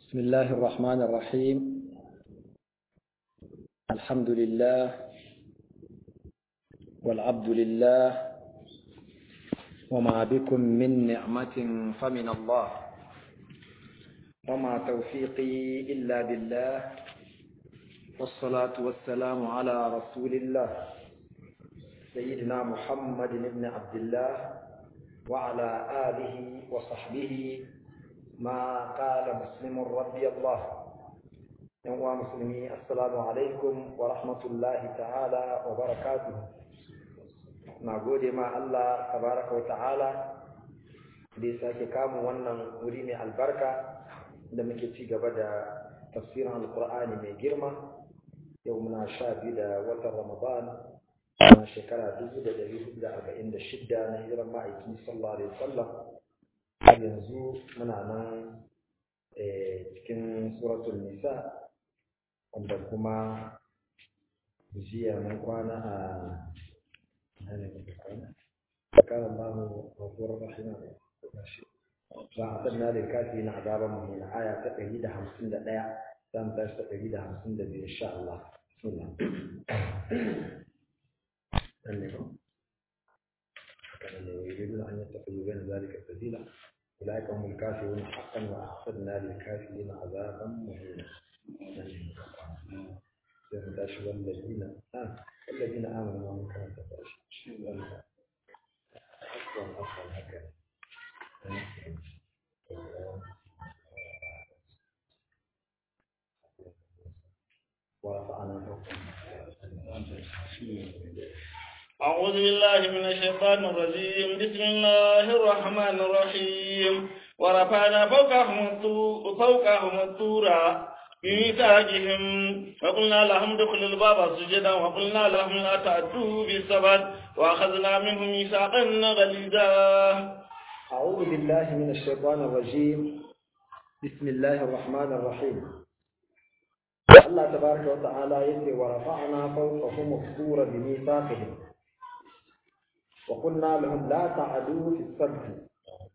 بسم الله الرحمن الرحيم الحمد لله والعبد لله وما بكم من نعمة فمن الله وما توفيقي إلا بالله والصلاة والسلام على رسول الله سيدنا محمد بن عبد الله وعلى آله وصحبه ما قال مسلم رضي الله يوم مسلمي السلام عليكم ورحمة الله تعالى وبركاته نقول ما الله تبارك وتعالى da sake kamun wannan wuri mai albarka da muke ci gaba da tafsirin alkur'ani mai girma yau muna sha biyu da watan ramadan na shekara dubu da ɗari hudu da arba'in da shidda na hijiran ma'aiki sallallahu alaihi wasallam har yanzu muna nan cikin suratul nisa wanda kuma jiya mun kwana a كان الله غفورا رحيما فأعطنا للكافرين عذابا مهينا آية تقريبا خمسين دقيقة تم تاش تقريبا خمسين دقيقة إن شاء الله بسم الله كان يريدون أن يتخذوا بين ذلك سبيلا أولئك هم الكافرون حقا وأعتدنا للكافرين عذابا مهينا sai tashi wallazina ah wallazina amanu wa kan ta tashi shi wannan aswan aswan haka ورفعنا أعوذ بالله من الشيطان الرجيم بسم الله الرحمن الرحيم ورفعنا فوقهم الطور فوقهم الطور بميثاقهم وقلنا لهم ادخلوا الباب سجدا وقلنا لهم لا تعدوا بالسبت واخذنا منهم ميثاقا غليظا أعوذ بالله من الشيطان الرجيم بسم الله الرحمن الرحيم الله تبارك وتعالى يقول ورفعنا فوقهم الطور بميثاقهم وقلنا لهم لا تعدوا في السبت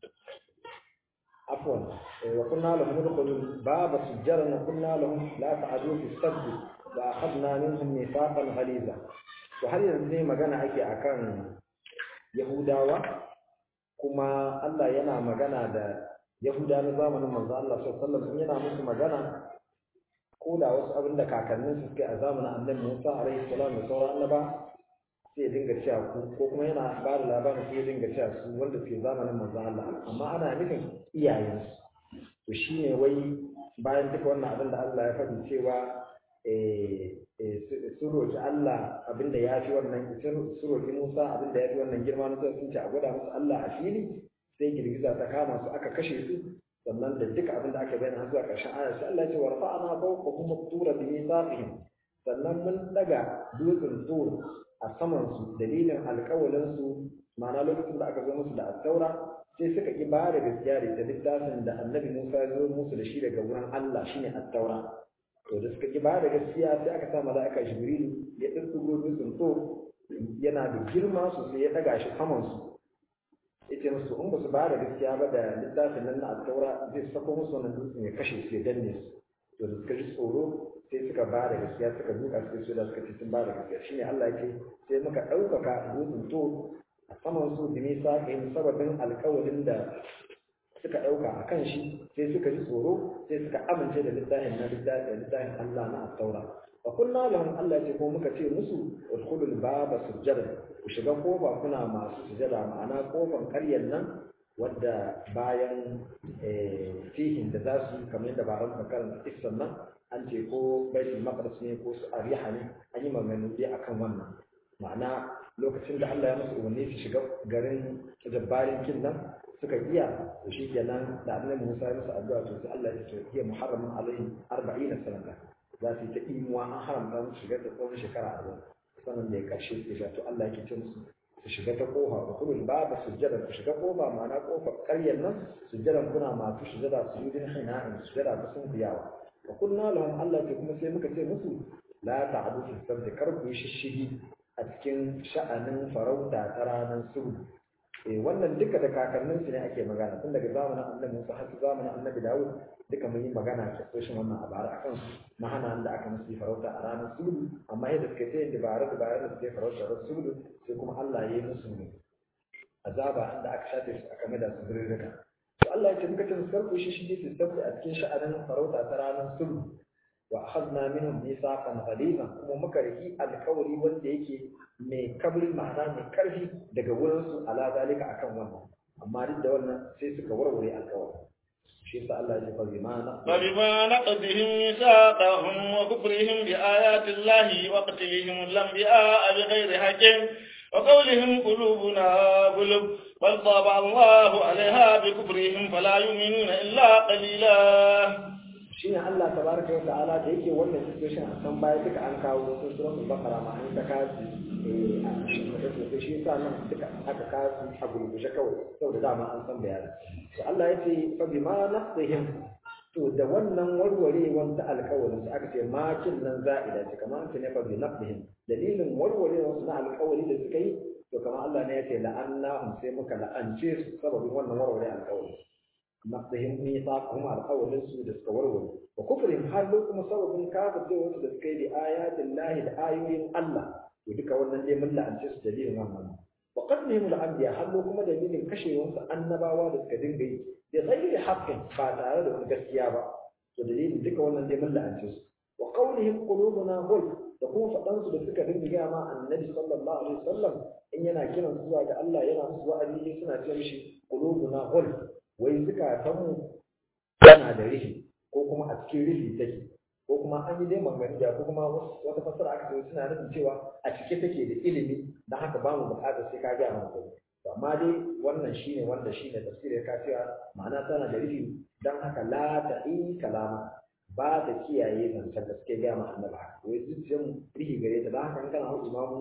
عفوا وقلنا لهم ادخلوا الباب سجرا وقلنا لهم لا تعدوا في السبت واخذنا منهم ميثاقا غليظا وهل yanzu magana ake akan yahudawa kuma Allah yana magana da yahuda na zamanin manzo Allah sallallahu alaihi wasallam yana musu magana ko da wasu abin da kakannin su suke a zamanin annabi Musa alaihi salam da sauran annaba sai dinga cewa ku ko kuma yana ba da labarin sai dinga cewa su wanda suke zamanin manzo Allah amma ana nufin iyayensu to shine wai bayan duka wannan abin da Allah ya faɗi cewa sun roƙi Allah abin da ya fi wannan sun roƙi Musa abin da ya fi wannan girma na sun ce a gwada musu Allah a fili sai girgiza ta kama su aka kashe su sannan da duka abin da aka bayyana har zuwa ƙarshen aya sai Allah ya ce wa rafa'ana fawqahum at-tura bi mithaqihim sannan mun daga dutsen tur a saman su dalilin alƙawalin su ma'ana lokacin da aka zo musu da attaura sai suka ki ba da gaskiya da littafin da annabi Musa ya zo musu da shi daga wurin Allah shine attaura to da suka ki ba da gaskiya sai aka sa mala'ika Jibril ya tsirtsigo dutsen tur yana da girma sosai ya daga shi saman su yace musu in ba su ba da gaskiya ba da littafin nan na attaura zai sako musu wannan dutsen ya kashe su ya danne su to da suka ji tsoro sai suka ba da gaskiya suka duka suka so da suka ce sun ba da gaskiya shine Allah yake sai muka ɗaukaka dutsen to a saman su da nisa in sababin alƙawarin da suka ɗauka a kan shi sai suka ji tsoro sai suka amince da littafin na littafin Allah na attaura fa kunna lahum Allah ce ko muka ce musu udkhulul baba sujjada ku shiga kofa kuna masu sujada ma'ana kofan ƙaryar nan wadda bayan fihin da za su kamar yadda ba ran karanta kissan nan an ce ko baitul maqdis ne ko su ariha ne an yi magana dai akan wannan ma'ana lokacin da Allah ya musu umarni su shiga garin jabbarin kin nan suka iya to shi kenan da annabi Musa ya musu addu'a to sai Allah ya ce hiya muharramun alaihim 40 sanata za su yi ta imuwa an haramta musu shiga ta tsawon shekara 40 sannan da ya karshe su to Allah yake ce musu ku shiga ta kofa ku kulul baba sujjada ku shiga kofa ma'ana kofar ƙaryar nan sujjadan kuna masu sujjada su yi din hina'in sujjada ta sun biyawa wa kunna lahum Allah ce kuma sai muka ce musu la ta'adu fi sabti kar ku yi shishigi a cikin sha'anin farauta ta ranar sulhu eh wannan duka da kakannin su ne ake magana tun daga zamanin annabi Musa har zamanin annabi Dawud duka mun yi magana a soshin wannan a bara akan na hana da aka musu farauta a ranar sulhu amma yadda suka ce dabara dabara da suka farauta ran sulhu sai kuma Allah ya yi musu azaba inda aka shafe su aka mada su birrika to Allah ya ce muka ce sarku shi shi ne sabbi a cikin sha'anin farauta ta ranar sulhu wa akhadna minhum mithaqan ghaliza kuma muka riki alƙawari wanda yake mai kabri ma'ana mai karfi daga wurin su ala zalika akan wannan amma duk da wannan sai suka warware alƙawari shi yasa Allah ya ce fa bima فبما نقضهم ميثاقهم وكفرهم بآيات الله وقتلهم الأنبياء بغير حق وقولهم قلوبنا غلب بل طبع الله عليها بكفرهم فلا يؤمنون إلا قليلا shine Allah tabaraka wa ta'ala da yake wannan situation a san baya duka an kawo sun suratul baqara ma an ta kasu eh a cikin shi yasa nan duka aka kasu a gurguje kawai saboda dama an san bayani to Allah ya ce fa bima naqdihim to da wannan warwarewar ta alƙawarin su aka ce makin nan za'ida ce kamar an ce ne fa bi naqdihim dalilin warwarewar su na alƙawari da suka yi to kamar Allah ne ya ce la'annahum sai muka la'ance su sababin wannan warware alƙawari naqdihim mithaqahum alqawlin su da suka warware wa kufrihim har kuma sababin kafircewa su da suka yi da ayatin lahi da ayoyin Allah to duka wannan dai mun la'ance su dalilin wannan wa qatlihim al-anbiya har kuma dalilin kashewar su annabawa da suka dinga yi da ghairi haqqin ba tare da wani gaskiya ba to dalilin duka wannan dai mun la'ance su wa qawlihim qulubuna ghulf da kuma faɗan su da suka dinga gaya ma annabi sallallahu alaihi wasallam in yana kiran su zuwa ga Allah yana musu wa'azi suna ce mishi qulubuna ghulf wai zukatanmu tana da rihi ko kuma a cikin rihi take ko kuma an yi dai manganiya ko kuma wata fasara aka ce suna nufin cewa a cike take da ilimi don haka ba mu buƙatar sai ka ga mana ko to amma dai wannan shine wanda shine tafsirin ka cewa ma'ana tana da rihi don haka la ta'i kalama ba ta kiyaye zancen da suke gaya ma annabi haka wai zuciyar rihi gare ta don haka in kana hau imamu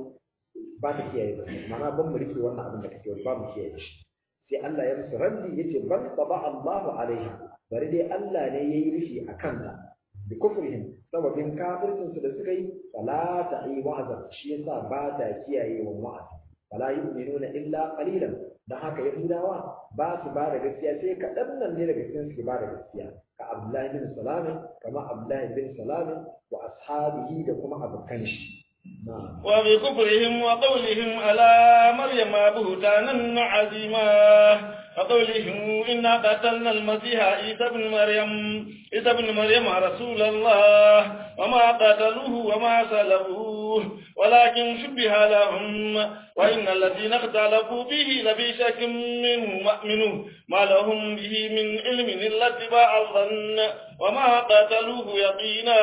ba ta kiyaye zancen ma'ana ban mu rike wannan abin da kake ba mu kiyaye shi sai Allah ya musu raddi yace bal taba Allahu alaiha bari dai Allah ne yayi rishi akan ta bi kufrihim sababin kafircin su da suka yi fala ta'i wa'azan shi yasa ba ta kiyaye wa wa'azi fala yu'minuna illa qalilan dan haka yahudawa ba su ba da gaskiya sai kaɗan nan ne daga cikin su ba da gaskiya ka Abdullahi bin Salam kama Abdullahi bin Salam wa ashabihi da kuma abokan shi وبكفرهم وقولهم على مريم بهتانا عظيما وقولهم إنا قتلنا المسيح عيسى بن مريم عيسى بن مريم رسول الله وما قتلوه وما سلبوه ولكن شبه لهم وإن الذين اختلفوا فيه لفي شك منه مؤمنون ما لهم به من علم إلا اتباع الظن وما قتلوه يقينا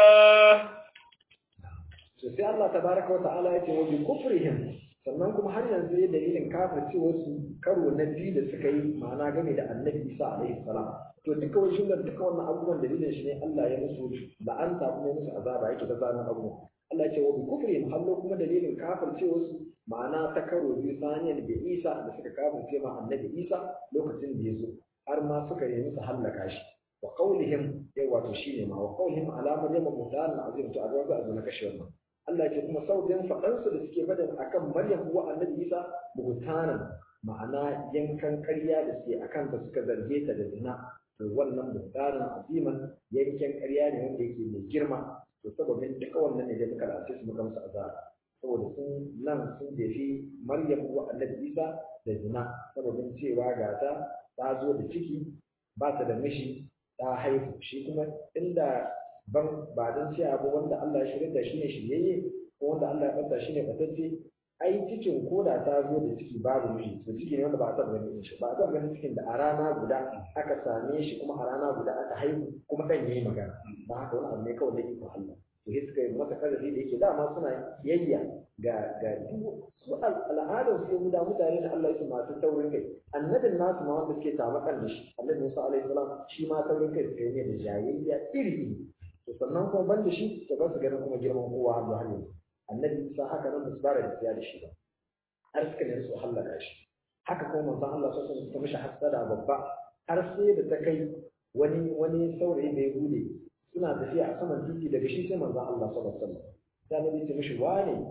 to sai Allah tabaraka wa ta'ala ya ce wa bi kufrihim sannan kuma har yanzu ya dalilin kafircewar su karo na biyu da suka yi ma'ana game da annabi Isa alaihi salam to duka wai shin duka wannan abubuwan dalilin shi ne Allah ya musu la'anta kuma ya musu azaba yake ta zanen abubuwan Allah ya ce wa bi kufrihim hallo kuma dalilin kafircewar su ma'ana ta karo biyu saniyar da Isa da suka kafirce ma annabi Isa lokacin da ya zo har ma suka nemi su hallaka shi wa qawlihim yawa to shine ma wa qawlihim ala maryam mutahan azim to a ga a na kashe wannan Allah ce kuma sautin faɗansu da suke faɗin akan Maryam uwa Annabi Isa buhutanan ma'ana yankan ƙarya da suke akan ta suka zarge ta da zina to wannan buhutanan aziman yankan ƙarya ne wanda yake mai girma to sababin duka wannan ne da muka lace su muka musu azaba saboda sun nan sun jefi Maryam uwa Annabi Isa da zina sababin cewa ga ta ta zo da ciki ba ta da mishi ta haihu shi kuma inda ban ba don ce abu wanda Allah ya shirya da shi ne shiryayye ko wanda Allah ya ɓata shi ne ɓatacce ai cikin koda ta zo da ciki babu miji to ciki ne wanda ba a taɓa ganin shi ba a taɓa ganin cikin da a rana guda aka same shi kuma a rana guda aka haihu kuma ɗan yayi magana ba haka wani abu ne kawai da iko Allah to sai suka yi masa karfi da yake dama suna yayya ga ga duk su al'adar su guda mutane da Allah ya masu taurin kai annabin nasu ma wanda suke tamakan da shi annabi Musa alaihi salam shi ma taurin kai suka yi ne da jayayya iri iri to sannan kuma ban da shi to ba su ganin kuma girman kowa har har yanzu annabi Isa haka nan ba su fara da da shi ba har suka ne su hallaka shi haka kuma manzon Allah sallallahu alaihi wasallam mishi hasada babba har sai da ta kai wani wani saurayi mai gude suna tafiya a saman titi daga shi sai manzon Allah sallallahu alaihi wasallam sai annabi ya mishi wane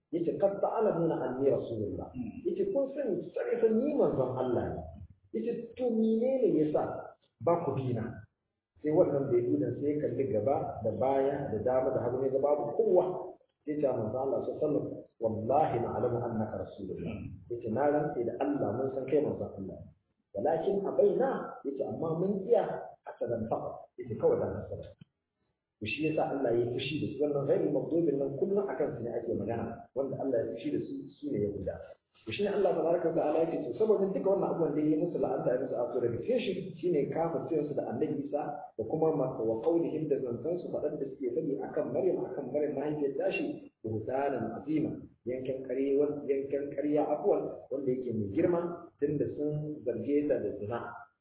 yace qad ta'lamuna anni rasulullah yace kun sani sai fa ni manzon Allah ne yace to menene yasa ba ku dina sai wannan bai dina sai kalli gaba da baya da dama da hagu ne ga babu kowa sai ta manzo Allah sallallahu alaihi wasallam wallahi na'lamu annaka rasulullah yace na rantse da Allah mun san kai manzon Allah walakin abaina yace amma mun iya hasadan fa yace kawai dan hasada to shi yasa Allah ya fushi da su wannan ghairi magdubin nan kullum akan su ne ake magana wanda Allah ya fushi da su su ne ya guda to shine Allah tabaraka ta'ala yake to saboda duka wannan abubuwan da yayi musu la'anta ya musu after reputation shine kafircin su da Annabi Isa da kuma wa qaulihim da zantan su fadan da suke fadi akan Maryam akan Maryam mahaifiyar tashi buhtanan azima yankan ƙarya yankan ƙarya afwan wanda yake mai girma tunda sun zarge ta da zina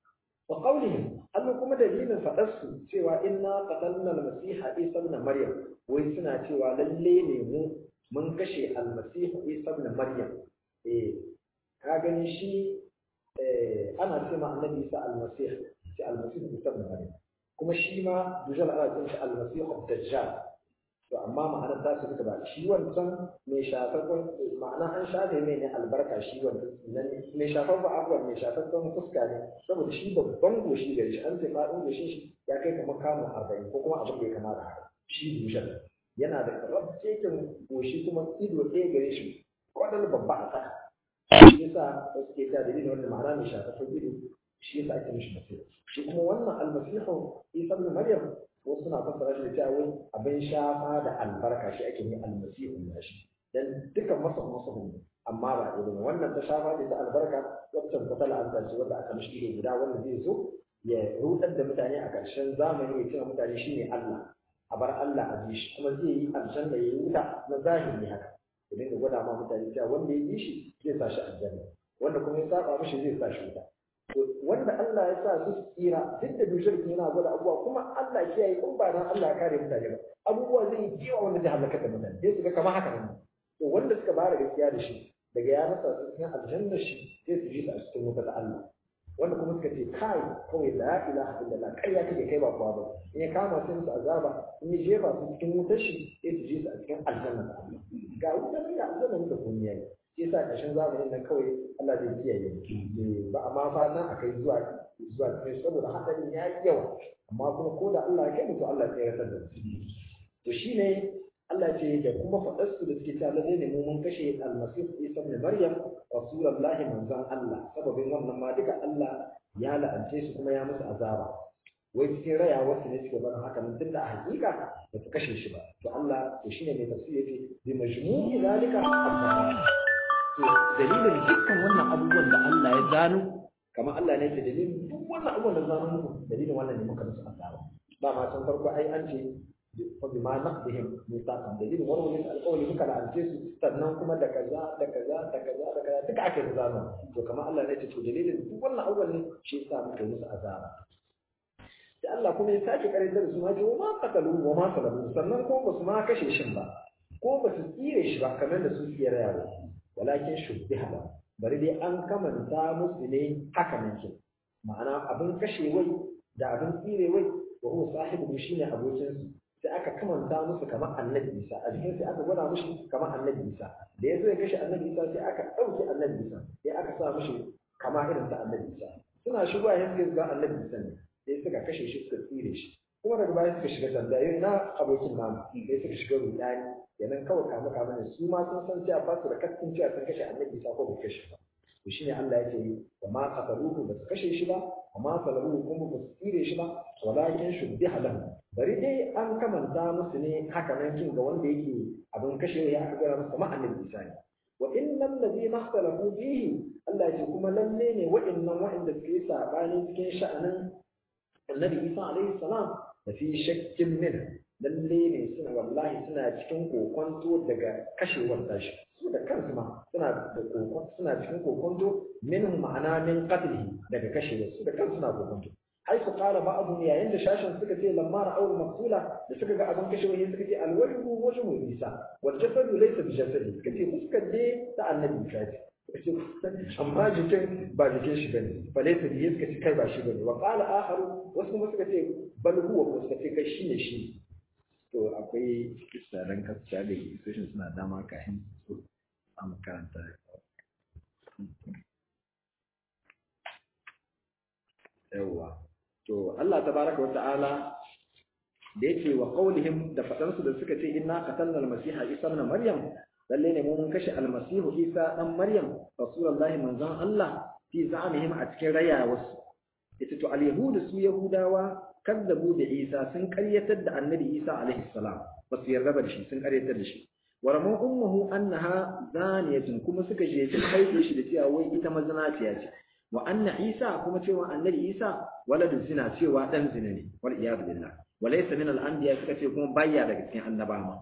wa qaulihim Allah kuma dalilin fadar su cewa inna qatalna al-masiha Isa ibn Maryam wai suna cewa lalle ne mu mun kashe al-masih Isa ibn Maryam eh ka gani shi eh ana ce ma annabi Isa al-masih shi al-masih Isa ibn Maryam kuma shi ma dujal ana ce shi al-masih ad-dajjal to amma ma'anar ta su duka ba shi wancan mai shafafan ma'ana an shafe mai ne albarka shi wancan nan mai shafan ba abubuwan mai shafafan fuska ne saboda shi babban goshi gari shi an ce faɗin goshin shi ya kai kamar kamun arba'in ko kuma abin da ya kama da haka shi dushen yana da rabcekin goshi kuma ido ɗaya gare shi kwadal babba a ƙasa shi yasa wasu ke ta dalilin wanda ma'ana mai shafafan ido shi yasa ake mishi masihu shi kuma wannan almasihu isa ibn maryam wasu suna fassara shi da cewa wai abin shafa da albarka shi ake yi almasihu na shi dan dukan masa masu ne amma ba irin wannan ta shafa da ta albarka wacce ta tala an ce wanda aka mishi ido guda wanda zai zo ya rudar da mutane a ƙarshen zamani ya ce mutane shine Allah a bar Allah a ji shi kuma zai yi aljanna ya yi wuta na zahiri haka ya dinga gwada ma mutane cewa wanda ya yi shi zai sa shi aljanna wanda kuma ya saba mishi zai sa shi wuta wanda Allah ya sa su tsira duk da dushirkin yana gwada abubuwa kuma Allah ya kiyaye in ba dan Allah ya kare mutane ba abubuwa zai yi kiwa wanda zai halaka da mutane sai su ga kamar haka ne to wanda suka bara gaskiya da shi daga ya rasa su cikin aljanna shi sai su ji su a cikin wuta da Allah wanda kuma suka ce kai kawai la ilaha illallah kai ya kake kai ba kowa ba in ya kama su musu azaba in ya jefa su cikin wutar shi sai su ji su a cikin aljanna da Allah ga wutar da aljanna da kun yayi shi yasa ƙarshen zamanin nan kawai Allah zai kiyaye ba amma fatan a kai zuwa zuwa kai saboda hadarin ya yi yawa amma kuma ko da Allah ya kai mutu Allah ya yarda da su to shine Allah ce da kuma faɗar su da suke cewa lalle ne mu mun kashe almasih Isa ibn Maryam rasulullahi manzon Allah sababin wannan ma duka Allah ya la'ance su kuma ya musu azaba wai cikin raya wasu ne suke barin haka nan tunda a hakika ba su kashe shi ba to Allah to shine mai tafsiri yake bi majmu'i zalika dalilin dukkan wannan abubuwan da Allah ya zano kamar Allah ne ke dalilin duk wannan abubuwan da zano muku dalilin wannan ne muka musu azaba ba ma san farko ai an ce fa bima naqdihim mithaqan dalilin wannan ne alƙawari muka la'ance su sannan kuma da kaza da kaza da kaza da kaza duka ake zano to kamar Allah ne ce to dalilin duk wannan abubuwan ne shi yasa muka musu azaba da Allah kuma ya sake karantar da su ma ce wa ma qatalu wa ma salabu sannan kuma ba su ma kashe shin ba ko ba su tsire shi ba kamar da su suke rayawa walakin shubbiha lahu bari dai an kamanta musu ne haka nan ke ma'ana abin kashe wai da abin tsire wai wa huwa sahibu shine abokin su sai aka kamanta musu kamar annabi Isa a jikin sai aka gwada mushi kamar annabi Isa da yazo ya kashe annabi Isa sai aka dauke annabi Isa sai aka sa mushi kama irin ta annabi Isa suna shigowa yanzu ga annabi Isa ne sai suka kashe shi suka tsire shi kuma daga baya suka shiga sanda irin na abokin namu sai suka shiga rudani yanan kawai kama kama ne su ma sun san cewa ba su da kaskin cewa sun kashe annabi isa ko bai kashe ba to shine Allah yake yi wa ma qataluhu ba su kashe shi ba wa ma salabuhu kuma ba su tsire shi ba walakin shubbiha lahu bari dai an kamanta musu ne haka nan kin ga wanda yake abin kashe ya aka gara musu kamar annabi isa ne wa innal ladina ikhtalafu fihi Allah ya kuma lalle ne wa'annan wa'anda suke sabani cikin sha'anin annabi isa alaihi salam da fi shakkin min lalle ne suna wallahi suna cikin kokonto daga kashewar tashi su da kansu ma suna da kokon suna cikin kokonto min ma'ana min qatlihi daga kashewar su da kansu suna kokonto ai su qala ba'dhum yayin da shashin suka ce lamma ra'aw maqtula da suka ga abin kashewar suka ce alwajhu wajhu isa wal jasadu laysa bi jasadi suka ce fuskar dai ta annabi isa ce amma jikin ba jikin shi bane falaita da suka ce kai ba shi bane wa qala akharu wasu kuma suka ce bal huwa ko suka ce kai shine shi to akwai misalan kasuwa da institution suna dama kafin a makaranta yawwa to Allah tabaraka wa ta'ala da yake wa qaulihim da fadansu da suka ce inna qatalna al-masiha isa ibn maryam lalle ne mun kashe al-masihu isa dan maryam rasulullahi manzon Allah fi za'amihim a cikin rayawarsu ita to al-yahudu su yahudawa kaddabu da isa sun karyatar da annabi isa alaihi salam ba su yarda da shi sun karyatar da shi wa ramu ummuhu annaha zaniyatun kuma suka je ta haife shi da cewa wai ita mazinaciya ce wa anna isa kuma cewa annabi isa waladu zina cewa dan zina ne wal iyad billah wa laysa min al anbiya suka ce kuma bayya daga cikin annabawa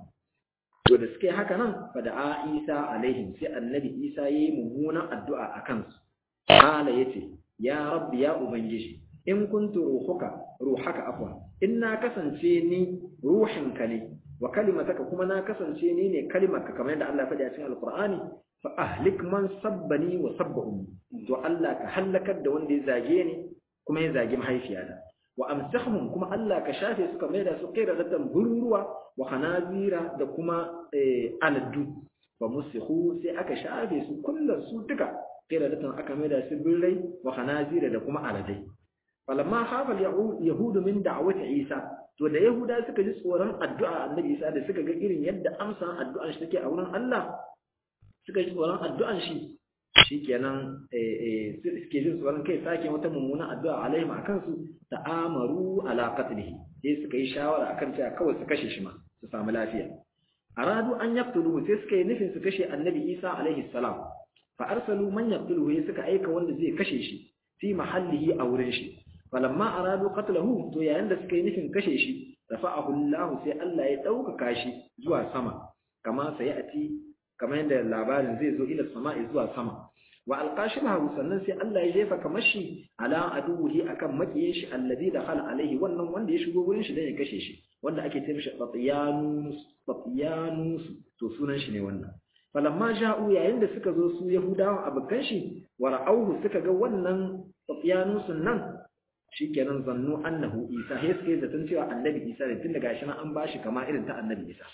to da suke haka nan fa da isa alaihim sai annabi isa yayi mummunan addu'a akan su qala yace ya rabbi ya ubangiji in kuntu ruhuka ruhaka afwa in na kasance ni ruhinka ne wa kalimataka kuma na kasance ni ne kalimarka kamar yadda Allah ya faɗi a cikin alqur'ani fa ahlik man sabbani wa sabba ummi to Allah ka halakar da wanda ya zage ni kuma ya zagi mahaifiyata wa amsahum kuma Allah ka shafe su kamar da su kaira da bururuwa wa khanazira da kuma aladu fa musihu sai aka shafe su kullun su duka kaira da aka mai da su birrai wa khanazira da kuma aladai falamma hafa yahudu min da'wati isa to da yahuda suka ji tsoron addu'a annabi isa da suka ga irin yadda amsa addu'an shi take a wurin Allah suka ji tsoron addu'an shi shikenan eh suke jin tsoron kai sake wata mummunan addu'a alaihim akan su ta'amaru ala qatlihi sai suka yi shawara akan cewa kawai su kashe shi ma su samu lafiya aradu an yaqtuluhu sai suka yi nufin su kashe annabi isa alaihi salam fa arsalu man yaqtuluhu suka aika wanda zai kashe shi fi mahallihi a wurin shi falamma aradu qatlahu to yayin da suka yi nufin kashe shi rafa'ahu Allah sai Allah ya dauka shi zuwa sama kama sai ati kamar yadda labarin zai zo ila sama'i zuwa sama wa alqashimahu sannan sai Allah ya jefa kamar shi ala aduhi akan makiyin shi alladhi dakhala alaihi wannan wanda ya shigo wurin shi dan ya kashe shi wanda ake ce mishi Fatiyanus Fatiyanus to sunan shi ne wannan falamma ja'u yayin da suka zo su Yahudawan abukan shi wa ra'awhu suka ga wannan Fatiyanus nan shikenan zannu annahu Isa sai suka yi zaton cewa annabi Isa ne tunda gashi nan an bashi kama irin ta annabi Isa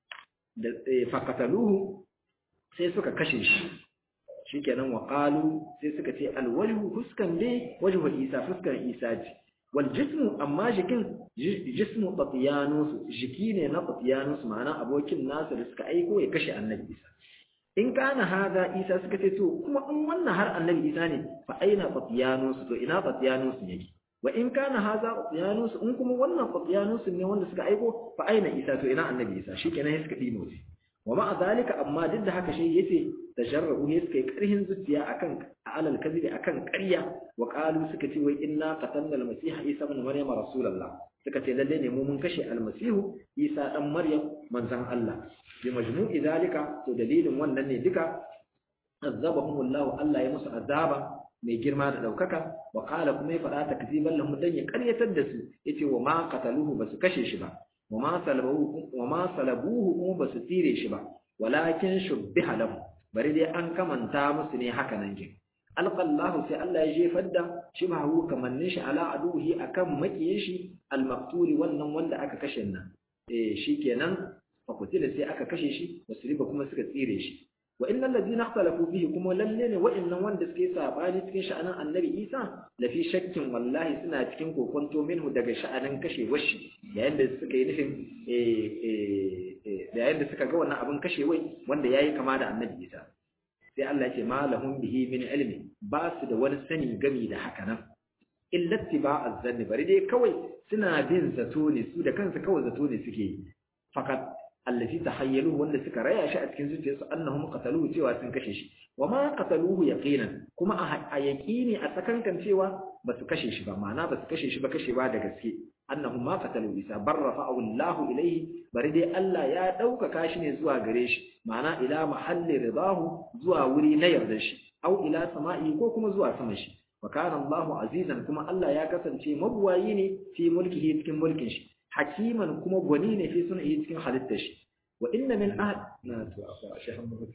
da fakataluhu sai suka kashe shi shikenan wa qalu sai suka ce alwajhu fuskan dai wajhu Isa fuskan Isa ce wal jismu amma jikin jismu Fatiyanus jiki ne na Fatiyanus ma'ana abokin nasa da suka aiko ya kashe annabi Isa in kana hada Isa suka ce to kuma in wannan har annabi Isa ne fa aina Fatiyanus to ina Fatiyanus yake wa in kana haza Qutyanus in kuma wannan Qutyanus ne wanda suka aiko fa aina Isa to ina annabi Isa shikenan suka dimo shi wa ma zalika amma duk da haka shi yace tajarru ne suka yi karhin zuciya akan alal kadhibi akan ƙarya wa qalu suka ce wai inna qatalna al-masiha Isa ibn Maryam rasulullah suka ce lalle ne mu mun kashe al-masihu Isa dan Maryam manzon Allah bi majmu'i zalika to dalilin wannan ne duka azabahumullahu Allah ya musu azaba mai girma da ɗaukaka wa ƙala kuma ya faɗa ta kaziban lahum dan ya ƙaryatar da su yace wa ma qataluhu basu kashe shi ba wa ma salabuhu wa ma salabuhu kuma basu tsire shi ba walakin shubbiha lahum bari dai an kamanta musu ne haka nan kin alqallahu sai Allah ya jefar da shibhahu kamannin shi ala aduhi akan makiyin shi almaqtuli wannan wanda aka kashe nan eh shikenan fa kutila sai aka kashe shi wasriba kuma suka tsire shi wa innal ladina ikhtalafu fihi kuma lalle ne wa'annan wanda suke sabani cikin sha'anin annabi Isa la fi shakkin wallahi suna cikin kokonto minhu daga sha'anin kashe washi yayin da suka yi nufin eh eh yayin da suka ga wannan abin kashe wai wanda yayi kama da annabi Isa sai Allah ya ce ma lahum bihi min ilmi ba su da wani sani gami da haka nan illa tiba'az zanni bari dai kawai suna bin zato ne su da kansu kawai zato ne suke yi fakat allazi tahayyaluhu wanda suka raya shi a cikin zuciyarsu annahum qataluhu cewa sun kashe shi wama qataluhu yaqinan kuma a yaqini a tsakankan cewa ba su kashe shi ba ma'ana ba su kashe shi ba kashe ba da gaske annahum ma qatalu isa barrafa'u Allah ilayhi bari dai Allah ya ɗaukaka shi ne zuwa gare shi ma'ana ila mahalli ridahu zuwa wuri na yarda shi au ila sama'i ko kuma zuwa sama shi wa kana Allah azizan kuma Allah ya kasance mabuwayi ne fi mulkihi cikin mulkin shi hakiman kuma gwani ne fi sun'ihi cikin halittar shi wa inna min ahad na to afa shahan mutum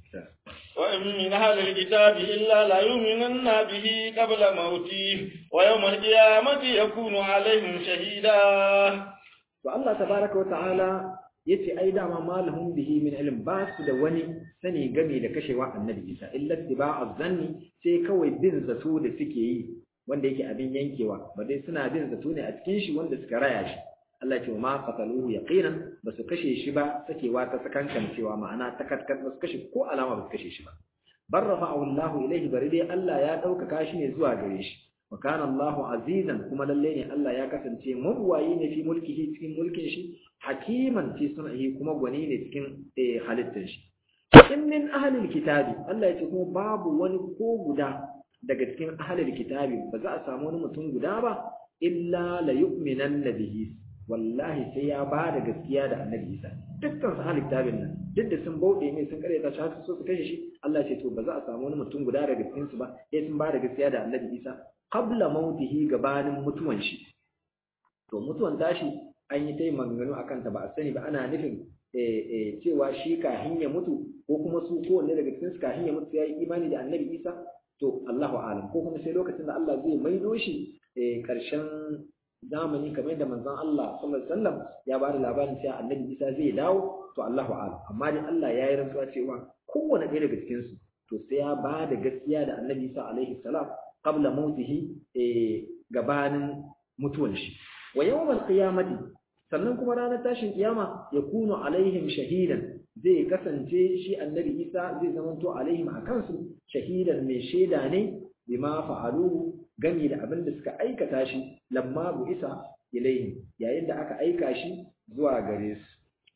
وإن من أهل الكتاب إلا لا يؤمنن به قبل موته ويوم القيامة يكون عليهم شهيدا فالله تبارك وتعالى yace ai dama malahum bihi min ilm ba su da wani sani game da kashewa annabi Isa illa tibaa zanni sai kawai bin zato da suke yi wanda yake abin yankewa ba dai suna bin zato ne a cikin shi wanda suka raya shi Allah ce ma qataluhu yaqinan ba su kashe shi ba sakewa ta sakankan cewa ma'ana ta katkat ba su kashe ko alama ba su kashe shi ba bar rafa'ahu Allah ilayhi bari dai Allah ya ɗaukaka shi ne zuwa gare shi wa kana Allah azizan kuma lalle ne Allah ya kasance mabuwayi ne fi mulkihi cikin mulkin shi hakiman fi sun'ihi kuma gwani ne cikin halittar shi in min ahlil kitabi Allah ya ce kuma babu wani ko guda daga cikin ahlil kitabi ba za a samu wani mutum guda ba illa la yu'minanna bihi wallahi sai ya ba da gaskiya da annabi Isa dukkan su ahlil kitabin nan duk da sun bauɗe ne sun karyata shi har su so su kashe shi Allah ya ce to ba za a samu wani mutum guda daga cikin su ba sai sun ba da gaskiya da annabi Isa qabla mautihi gabanin mutuwan shi to mutuwan tashi an yi tai maganganu akan ta ba a sani ba ana nufin cewa shi kahin ya mutu ko kuma su kowanne daga cikin su kahin ya mutu ya yi imani da annabi Isa to Allahu alam ko kuma sai lokacin da Allah zai maido shi karshen zamani kamar yadda manzon Allah sallallahu alaihi wasallam ya ba da labarin cewa annabi Isa zai dawo to Allahu alam amma dai Allah ya yi rantsuwa cewa kowanne ɗaya daga cikin su to sai ya ba da gaskiya da annabi Isa alaihi salam qabla mautihi gabanin mutuwan shi wa yawmal qiyamati sannan kuma ranar tashin kiyama ya kunu alaihim shahidan zai kasance shi annabi Isa zai zamanto alaihim akan su shahidan mai shaida ne bima fa'alu gami da abin da suka aikata shi lamma bu isa ilaihim yayin da aka aika shi zuwa gare su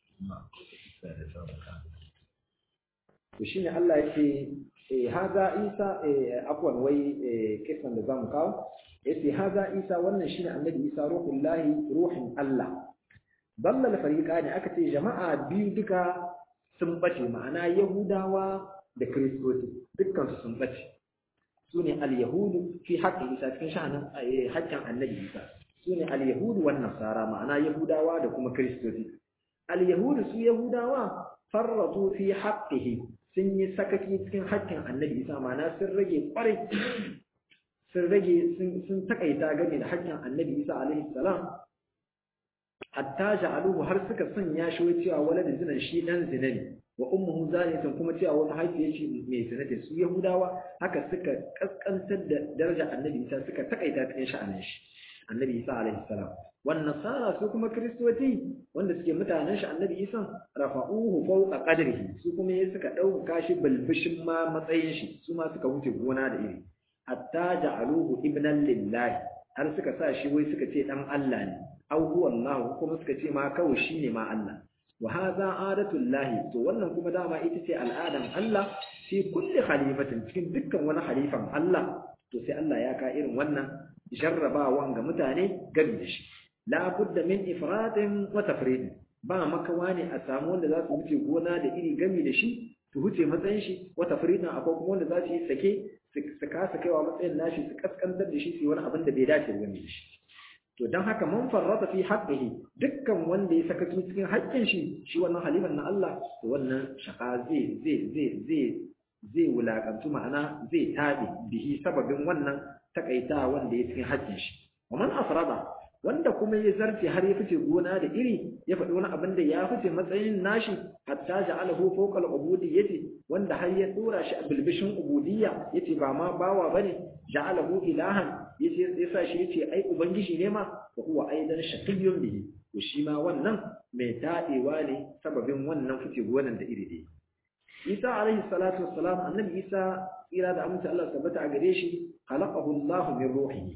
to shine Allah yake eh haza Isa eh afwan wai eh kisan da zamu kawo yace haza Isa wannan shine annabi Isa ruhullahi ruhin Allah dallal fariqani aka ce jama'a biyu duka sun bace ma'ana yahudawa da kristoci dukkan su sun bace sune al-yahudu fi haqqi Isa cikin sha'anin haƙƙin annabi Isa sune al-yahudu wan nasara ma'ana yahudawa da kuma kristoci al-yahudu su yahudawa farratu fi haqqihi sun yi sakaki cikin haƙƙin annabi Isa ma'ana sun rage kwarai sun rage sun takaita game da haƙƙin annabi Isa alaihi salam hatta ja'aluhu har suka sanya shi wai cewa waladin zinan shi dan zina ne wa ummuhu zaniyatun kuma cewa wani mahaifiyar shi mai zina ce su yahudawa haka suka kaskantar da daraja annabi Isa suka takaita cikin sha'anin shi annabi Isa alaihi salam wan nasara su kuma kristoci wanda suke mutanen shi annabi Isa rafa'uhu fawqa qadrihi su kuma yayin suka dauka shi balbishin ma matsayin shi su ma suka wuce gona da iri hatta ja'aluhu ibnan lillahi har suka sa shi wai suka ce dan Allah ne aw huwa Allah kuma suka ce ma kawai shine ma Allah wa hadha adatul lahi to wannan kuma dama ita ce al'adan Allah fi kulli khalifatin cikin dukkan wani khalifan Allah to sai Allah ya ka irin wannan jarrabawan ga mutane gami da shi la budda min ifratin wa tafrid ba makawa ne a samu wanda za su wuce gona da iri gami da shi su wuce matsayin shi wa tafridin akwai kuma wanda za su yi sake su kasa kaiwa matsayin nashi su kaskantar da shi su yi wani abin da bai dace gami da shi to dan haka man farrata fi haqqihi dukkan wanda ya saka cikin haƙƙin shi shi wannan haliman na Allah to wannan shaka zai zai zai zai zai wulakantu ma'ana zai tabi bihi sababin wannan takaita wanda ya cikin haƙƙin shi wa man afrada wanda kuma ya zarce har ya fice gona da iri ya faɗi wani abin da ya fice matsayin nashi hatta ja'alahu fawqa al-ubudiyyati wanda har ya dora shi a bilbishin ubudiyya yace ba ma bawa bane ja'alahu ilahan yace yasa shi yace ai ubangiji ne ma wa huwa aidan shaqiyyun bihi to shi ma wannan mai dadewa ne sababin wannan fice gonan da iri dai Isa alaihi salatu wassalam annabi Isa ira da amince Allah tabbata a gare shi khalaqahu Allah min ruhihi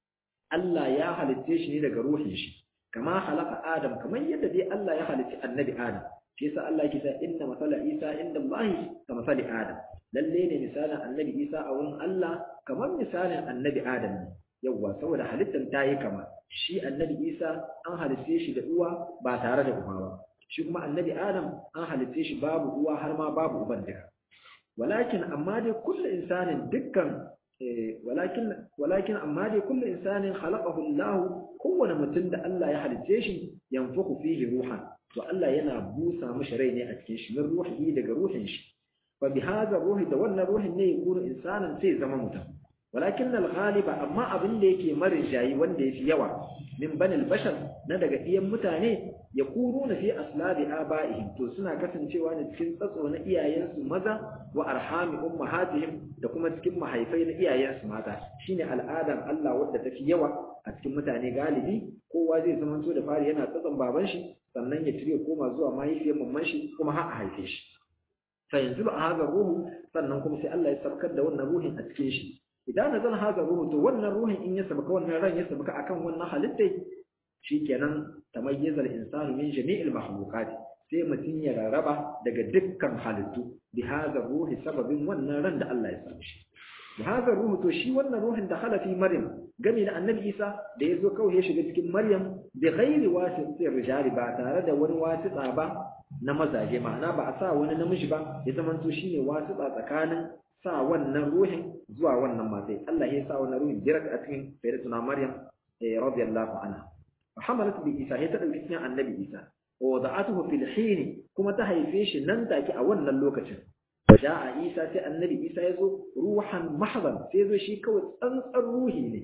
Allah ya halitte shi ne daga ruhin shi kama halaka Adam kamar yadda dai Allah ya halicci annabi Adam shi yasa Allah yake cewa inna masala Isa inda Allah ka masali Adam lalle ne misalin annabi Isa a wurin Allah kamar misalin annabi Adam ne yawwa saboda halittar ta yi kama shi annabi Isa an halitte shi da uwa ba tare da uba ba shi kuma annabi Adam an halitte shi babu uwa har ma babu uban duka walakin amma dai kullu insanin dukkan walakin walakin amma dai kullu insanin khalaqahu Allah kowane mutum da Allah ya halicce shi yanfuku fihi ruhan to Allah yana busa mishi rai ne a cikin shi min ruhi daga ruhin shi fa bi hadha ruhi da wannan ruhin ne yakunu insanan sai zama mutum walakin al-ghaliba amma abin da yake marinjayi wanda yafi yawa min banil bashar na daga iyan mutane ya kuru na fi aslabi aba'ihim to suna kasancewa ne cikin tsatso na iyayensu maza wa arhami ummahatihim da kuma cikin mahaifai na iyayensu mata shine al'adar Allah wadda tafi yawa a cikin mutane galibi kowa zai zama to da fari yana tsatson baban shi sannan ya tire koma zuwa mahaifiyar mamman shi kuma har a haife shi fa yanzu ba haza ruhu sannan kuma sai Allah ya sabkar da wannan ruhin a cikin shi idan nazal haza ruhu to wannan ruhin in ya sabka wannan ran ya sabka akan wannan halittai shikenan tamayyaza al-insanu min jami'il makhluqat sai mutum ya rarraba daga dukkan halittu bi haza ruhi sababin wannan ran da Allah ya samu shi bi haza ruhu to shi wannan ruhin da hala fi maryam game da annabi Isa da yazo kawai ya shiga cikin maryam bi ghairi wasitir rijali ba tare da wani wasita ba na mazaje ma'ana ba a sa wani namiji ba ya zamanto shine wasita tsakanin sa wannan ruhin zuwa wannan matai Allah ya sa wannan ruhin direct a cikin sayyidatuna Maryam radiyallahu anha fa hamalat bi Isa ya ta dauki cikin annabi Isa wa wada'atuhu fil hin kuma ta haife shi nan take a wannan lokacin waja'a Isa sai annabi Isa ya zo ruhan mahdan sai zo shi kawai tsantsar ruhi ne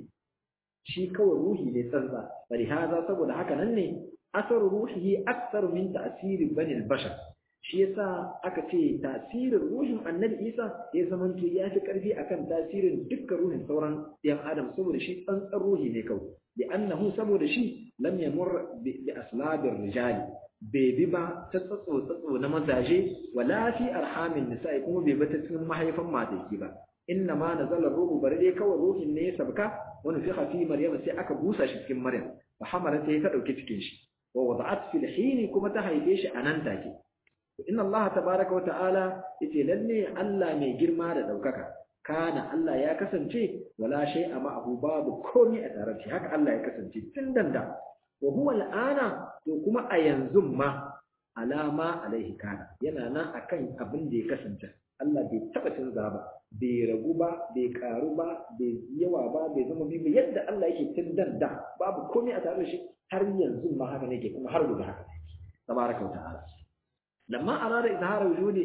shi kawai ruhi ne tsantsa bari haza saboda haka nan ne asaru ruhihi akthar min ta'siri bani al-bashar shi yasa aka ce tasirin ruhin annabi isa ya zama to ya fi karfi akan tasirin dukkan ruhin sauran yan adam saboda shi tsantsan ruhi ne kawai bi annahu saboda shi lam yamur bi aslabir rijali bai bi ba ta tsatso tsatso na mazaje wala fi arhamin nisa'i kuma bai bi ta cikin mahaifan mataki ba inna ma nazala ruhu bari dai kawai ruhin ne ya sabka wani fi fi maryam sai aka busa shi cikin maryam fa hamalat ta dauki cikin shi wa wada'at fil hin kuma ta haife shi anan take inna Allah tabaraka wata'ala yace lalle Allah mai girma da daukaka kana Allah ya kasance wala shay'a ma'ahu babu komai a tare da haka Allah ya kasance tun danda wa huwa al'ana to kuma a yanzu ma alama alaihi kana yana nan akan abin da ya kasance Allah bai taba canza ba bai ragu ba bai karu ba bai yawa ba bai zama bibi yadda Allah yake tun danda babu komai a tare da shi har yanzu ma haka ne ke kuma har gobe haka ne tabaraka wata'ala لما أراد إظهار وجود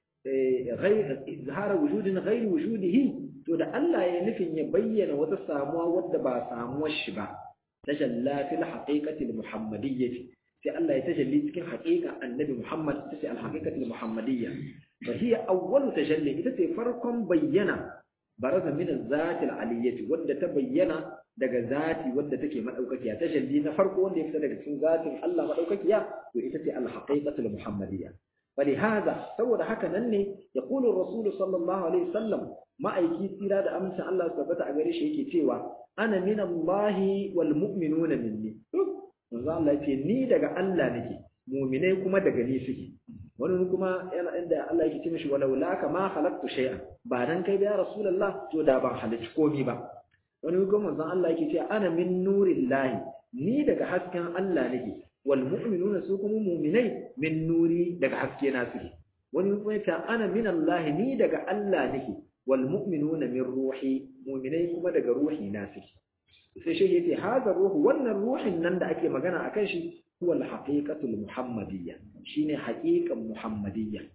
غير إظهار وجود غير وجوده to da Allah ya nufin ya bayyana wata samuwa wadda ba samuwar shi ba tajalla fil haqiqati al muhammadiyyah sai Allah ya tajalli cikin haqiqa annabi Muhammad ta ce al haqiqati al muhammadiyya fa hiya awwal tajalli ita ce farkon bayyana baraza min al zati al aliyyah wadda ta bayyana daga zati wadda take madaukakiya tajalli na farko wanda ya fita daga cikin zatin Allah madaukakiya to ita ce al haqiqatu al muhammadiyya ولهذا saboda haka nan ne yaqulu ar-rasul sallallahu alaihi wasallam ma'aiki tsira da amincin Allah tabbata a gare shi yake cewa ana min Allah wal mu'minuna minni manzo Allah yace ni daga Allah nake mu'minai kuma daga ni suke wani kuma yana inda Allah yake ce mishi walau la kama khalaqtu shay'an ba dan kai ya rasulullah to da ban halicci komai ba wani kuma manzo Allah yake cewa ana min nurillahi ni daga hasken Allah nake wal mu'minuna su kuma mu'minai min nuri daga haske na suke wani kuma yace ana min Allah ni daga Allah nake wal mu'minuna min ruhi mu'minai kuma daga ruhi na suke sai shi yace hada ruhu wannan ruhin nan da ake magana akan shi huwa al haqiqatul muhammadiyya shine haqiqan muhammadiyya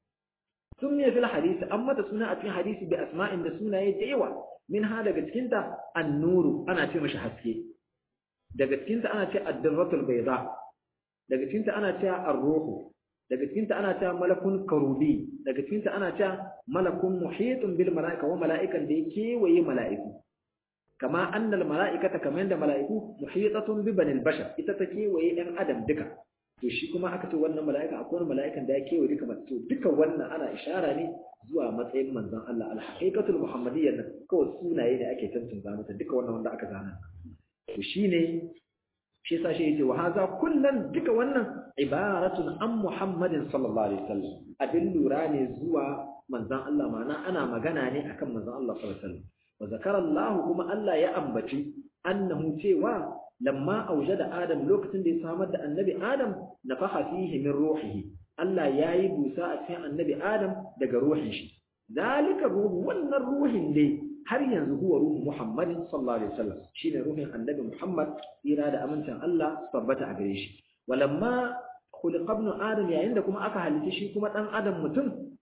sunniya fil hadisi amma da suna a cikin hadisi bi asma'in da sunaye da yawa min ha daga cikin ta an-nuru ana ce mashi haske daga cikin ta ana ce ad-dirratul bayda daga cikin ta ana ce ar-ruhu daga cikin ta ana ce malakun karubi daga cikin ta ana ce malakun muhitun bil mala'ika wa mala'ikan da yake waye mala'iku kama annal mala'ikata kamar da mala'iku muhitatun bi banil bashar ita take waye ɗan adam duka to shi kuma aka ce wannan mala'ika akwai wani mala'ikan da ya kewaye duka mace to duka wannan ana ishara ne zuwa matsayin manzon Allah al-haqiqatul muhammadiyya nan kawai sunaye ne ake tantance mata duka wannan wanda aka zana to shine shi yasa shi yace wa haza kullan duka wannan ibaratun an muhammadin sallallahu alaihi wasallam abin lura ne zuwa manzon Allah ma'ana ana magana ne akan manzon Allah sallallahu alaihi wasallam wa zakara Allah kuma Allah ya ambaci annahu cewa lamma aujada Adam lokacin da ya samar da annabi Adam nafaha fihi min ruhihi Allah yayi busa a cikin annabi Adam daga ruhin shi zalika ruhu wannan ruhin ne har yanzu huwa ruhu Muhammadin sallallahu alaihi wasallam shine ruhin annabi Muhammad tsira da amincin Allah tabbata a gare shi walamma khuliqa ibn Adam yayin da kuma aka halitta shi kuma dan Adam mutum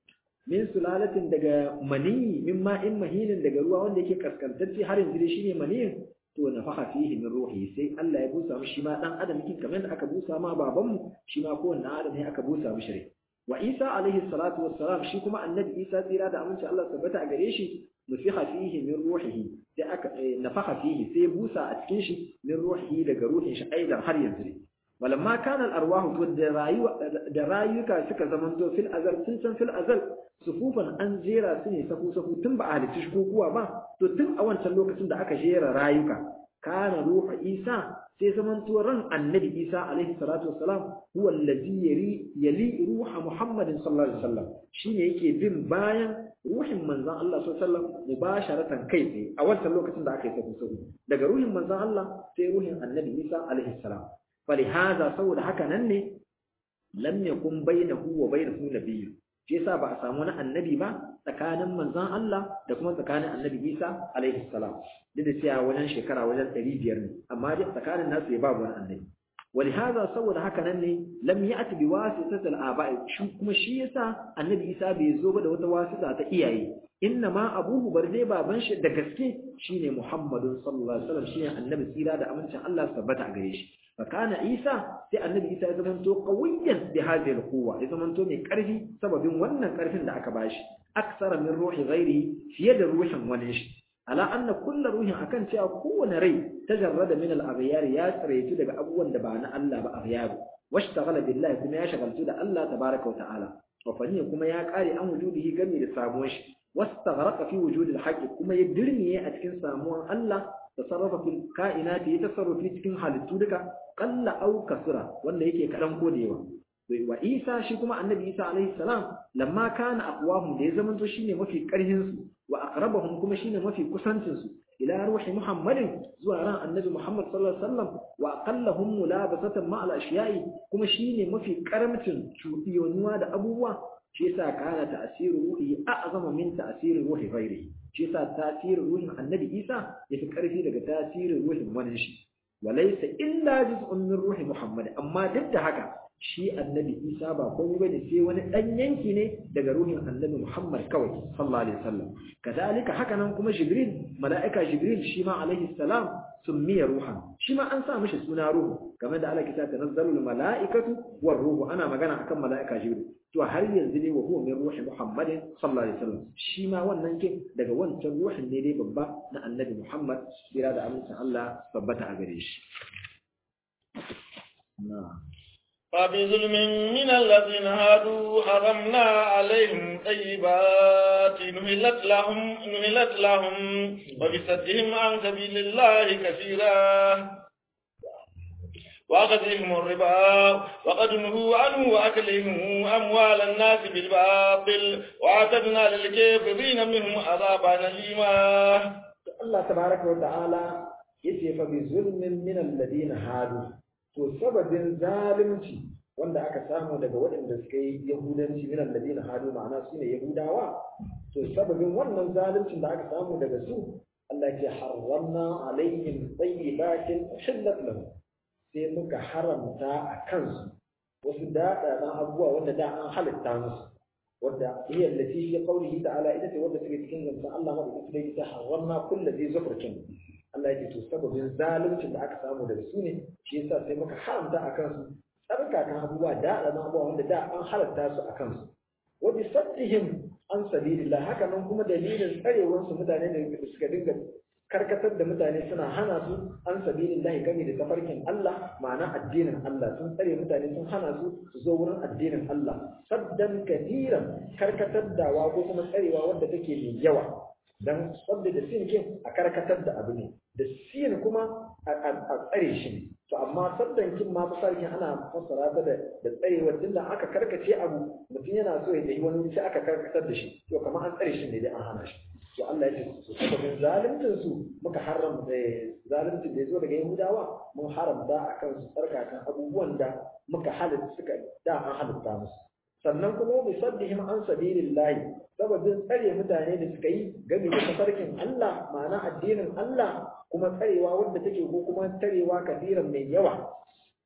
min sulalatin daga maniyi min ma'in mahinin daga ruwa wanda yake kaskantacce har yanzu dai shine maniyin to nafaha fihi min ruhi sai Allah ya busa mu shi ma dan adam kin kamar da aka busa ma babanmu shi ma kowanne adam ne aka busa mu shiri wa Isa alaihi salatu wassalam shi kuma annabi Isa tsira da aminci Allah tabbata a gare shi nufiha fihi min ruhihi sai aka nafaha fihi sai busa a cikin shi min ruhihi daga ruhin shi aidan har yanzu ne walamma kana al-arwah to da rayuwa da rayuka suka zamanto fil azal tun san fil azal sufufan an jera su ne safu safu tun ba a halicci shikukuwa ba to tun a wancan lokacin da aka jera rayuka kana ruhu isa sai zamanto ran annabi isa alaihi salatu wassalam huwa allazi yali yali ruha muhammadin sallallahu alaihi wasallam shine yake bin bayan ruhin manzon Allah sallallahu alaihi wasallam mubasharatan kai tsaye a wancan lokacin da aka yi safu safu daga ruhin manzon Allah sai ruhin annabi isa alaihi salam falihaza saboda haka nan ne lam yakun bainahu wa bainahu nabiyyu shi yasa ba a samu wani annabi ba tsakanin manzon Allah da kuma tsakanin annabi Isa alaihi salam duk da cewa wajen shekara wajen 500 ne amma dai tsakanin nasu ya babu wani annabi ولهذا saboda haka nan ne lam ya'ti bi wasitatil aba'i shi kuma shi yasa annabi Isa bai zo ba da wata wasita ta iyaye inna ma abuhu barde baban shi da gaske shine Muhammadun sallallahu alaihi wasallam shine annabi tsira da amincin Allah tabbata a gare shi فكان عيسى sai annabi Isa ya zamanto qawiyan bi hadhihi alquwa ya zamanto mai karfi sababin wannan karfin da aka bashi aksara min ruhi ghairihi fiye da ruhin wani shi ala anna kullu ruhin akan cewa kowane rai tajarrada min al-aghyar ya tsaraitu daga abubuwan da ba na Allah ba aghyar washtaghala billahi kuma ya shagaltu da Allah tabaaraka wa ta'ala wa faniya kuma ya kare an wujudihi gami da samuwar shi wastaghraqa fi wujudil haqqi kuma ya dirmiye a cikin samuwar Allah tasarrafa fil kainati ya tasarrufi cikin halittu duka qalla aw kasura wanda yake kadan ko da yawa wa Isa shi kuma annabi Isa alaihi salam lamma kana aqwahum da ya zamanto shine mafi karhin su wa aqrabahum kuma shine mafi kusancin su ila ruhi Muhammadin zuwa ran annabi Muhammad sallallahu alaihi wasallam wa aqallahum mulabasatan ma al ashiya'i kuma shine mafi karamcin cuɗiyonuwa da abubuwa shi yasa kana ta'siru ruhi a'zama min ta'siri ruhi ghairihi shi yasa tasirin ruhin annabi Isa yafi karfi daga tasirin ruhin wani shi walaysa illa juz'un min ruhi Muhammad amma duk da haka shi annabi Isa ba komai bane sai wani dan yanki ne daga ruhin annabi Muhammad kawai sallallahu alaihi wasallam kadalika haka nan kuma Jibril mala'ika Jibril shi ma alaihi salam summiya ruhan shi ma an sa mishi suna ruhu game da Allah kita tanazzalul mala'ikatu war ruhu ana magana akan mala'ika Jibril to har yanzu ne wa huwa min ruhi Muhammadin sallallahu alaihi wasallam shi ma wannan kin daga wancan ruhin ne dai babba na annabi Muhammad kira da amincin Allah tabbata a gare shi فبظلم من الذين هادوا حرمنا عليهم طيبات نهلت لهم نهلت لهم وبصدهم عن سبيل الله كثيرا وأخذهم الربا وقد نهوا عنه وأكلهم أموال الناس بالباطل وأعتدنا للكافرين منهم عذابا أليما الله تبارك وتعالى yace fa bi zulmin min alladhina hadu to sababin zalunci wanda aka samu daga waɗanda suka yi yahudanci min alladhina hadu ma'ana su ne yahudawa to sababin wannan zaluncin da aka samu daga su Allah ya harramna alaihim tayyibatin uhillat lahum sai muka haramta a kansu wasu daɗaɗan abubuwa wanda da an halitta musu wadda iya lati fi qawlihi ta'ala ita ce wadda take cikin zancen Allah madaukakin sarki ta haramna kullu zai zufurkin Allah yake to sababin zaluncin da aka samu daga su ne shi yasa sai muka haramta a kansu tsarkakan abubuwa daɗaɗan abubuwa wanda da an halatta su a kansu wa bi saddihim an sabilillah haka nan kuma dalilin tsarewansu mutane da suka dinga karkatar da mutane suna hana su an sabilin lahi game da tafarkin Allah ma'ana addinin Allah sun tsare mutane sun hana su su zo wurin addinin Allah saddan kadiran karkatar dawa ko kuma tsarewa wadda take mai yawa dan wadda da sin kin a karkatar da abu ne da sin kuma a tsare shi ne to amma saddan kin ma fasarkin ana fassara ta da da tsarewar tunda aka karkace abu mutum yana so ya tafi wani wuri sai aka karkatar da shi to kamar an tsare shi ne dai an hana shi to Allah ya ce su sababin zalimtin su muka haram zalimtin da ya zo daga Yahudawa mun haramta a kan su tsarkakan abubuwan da muka halitta suka da an halitta musu sannan kuma bi saddihim an sabilillahi sababin tsare mutane da suka yi game da tafarkin Allah ma'ana addinin Allah kuma tsarewa wanda take ko kuma tsarewa kafiran mai yawa sai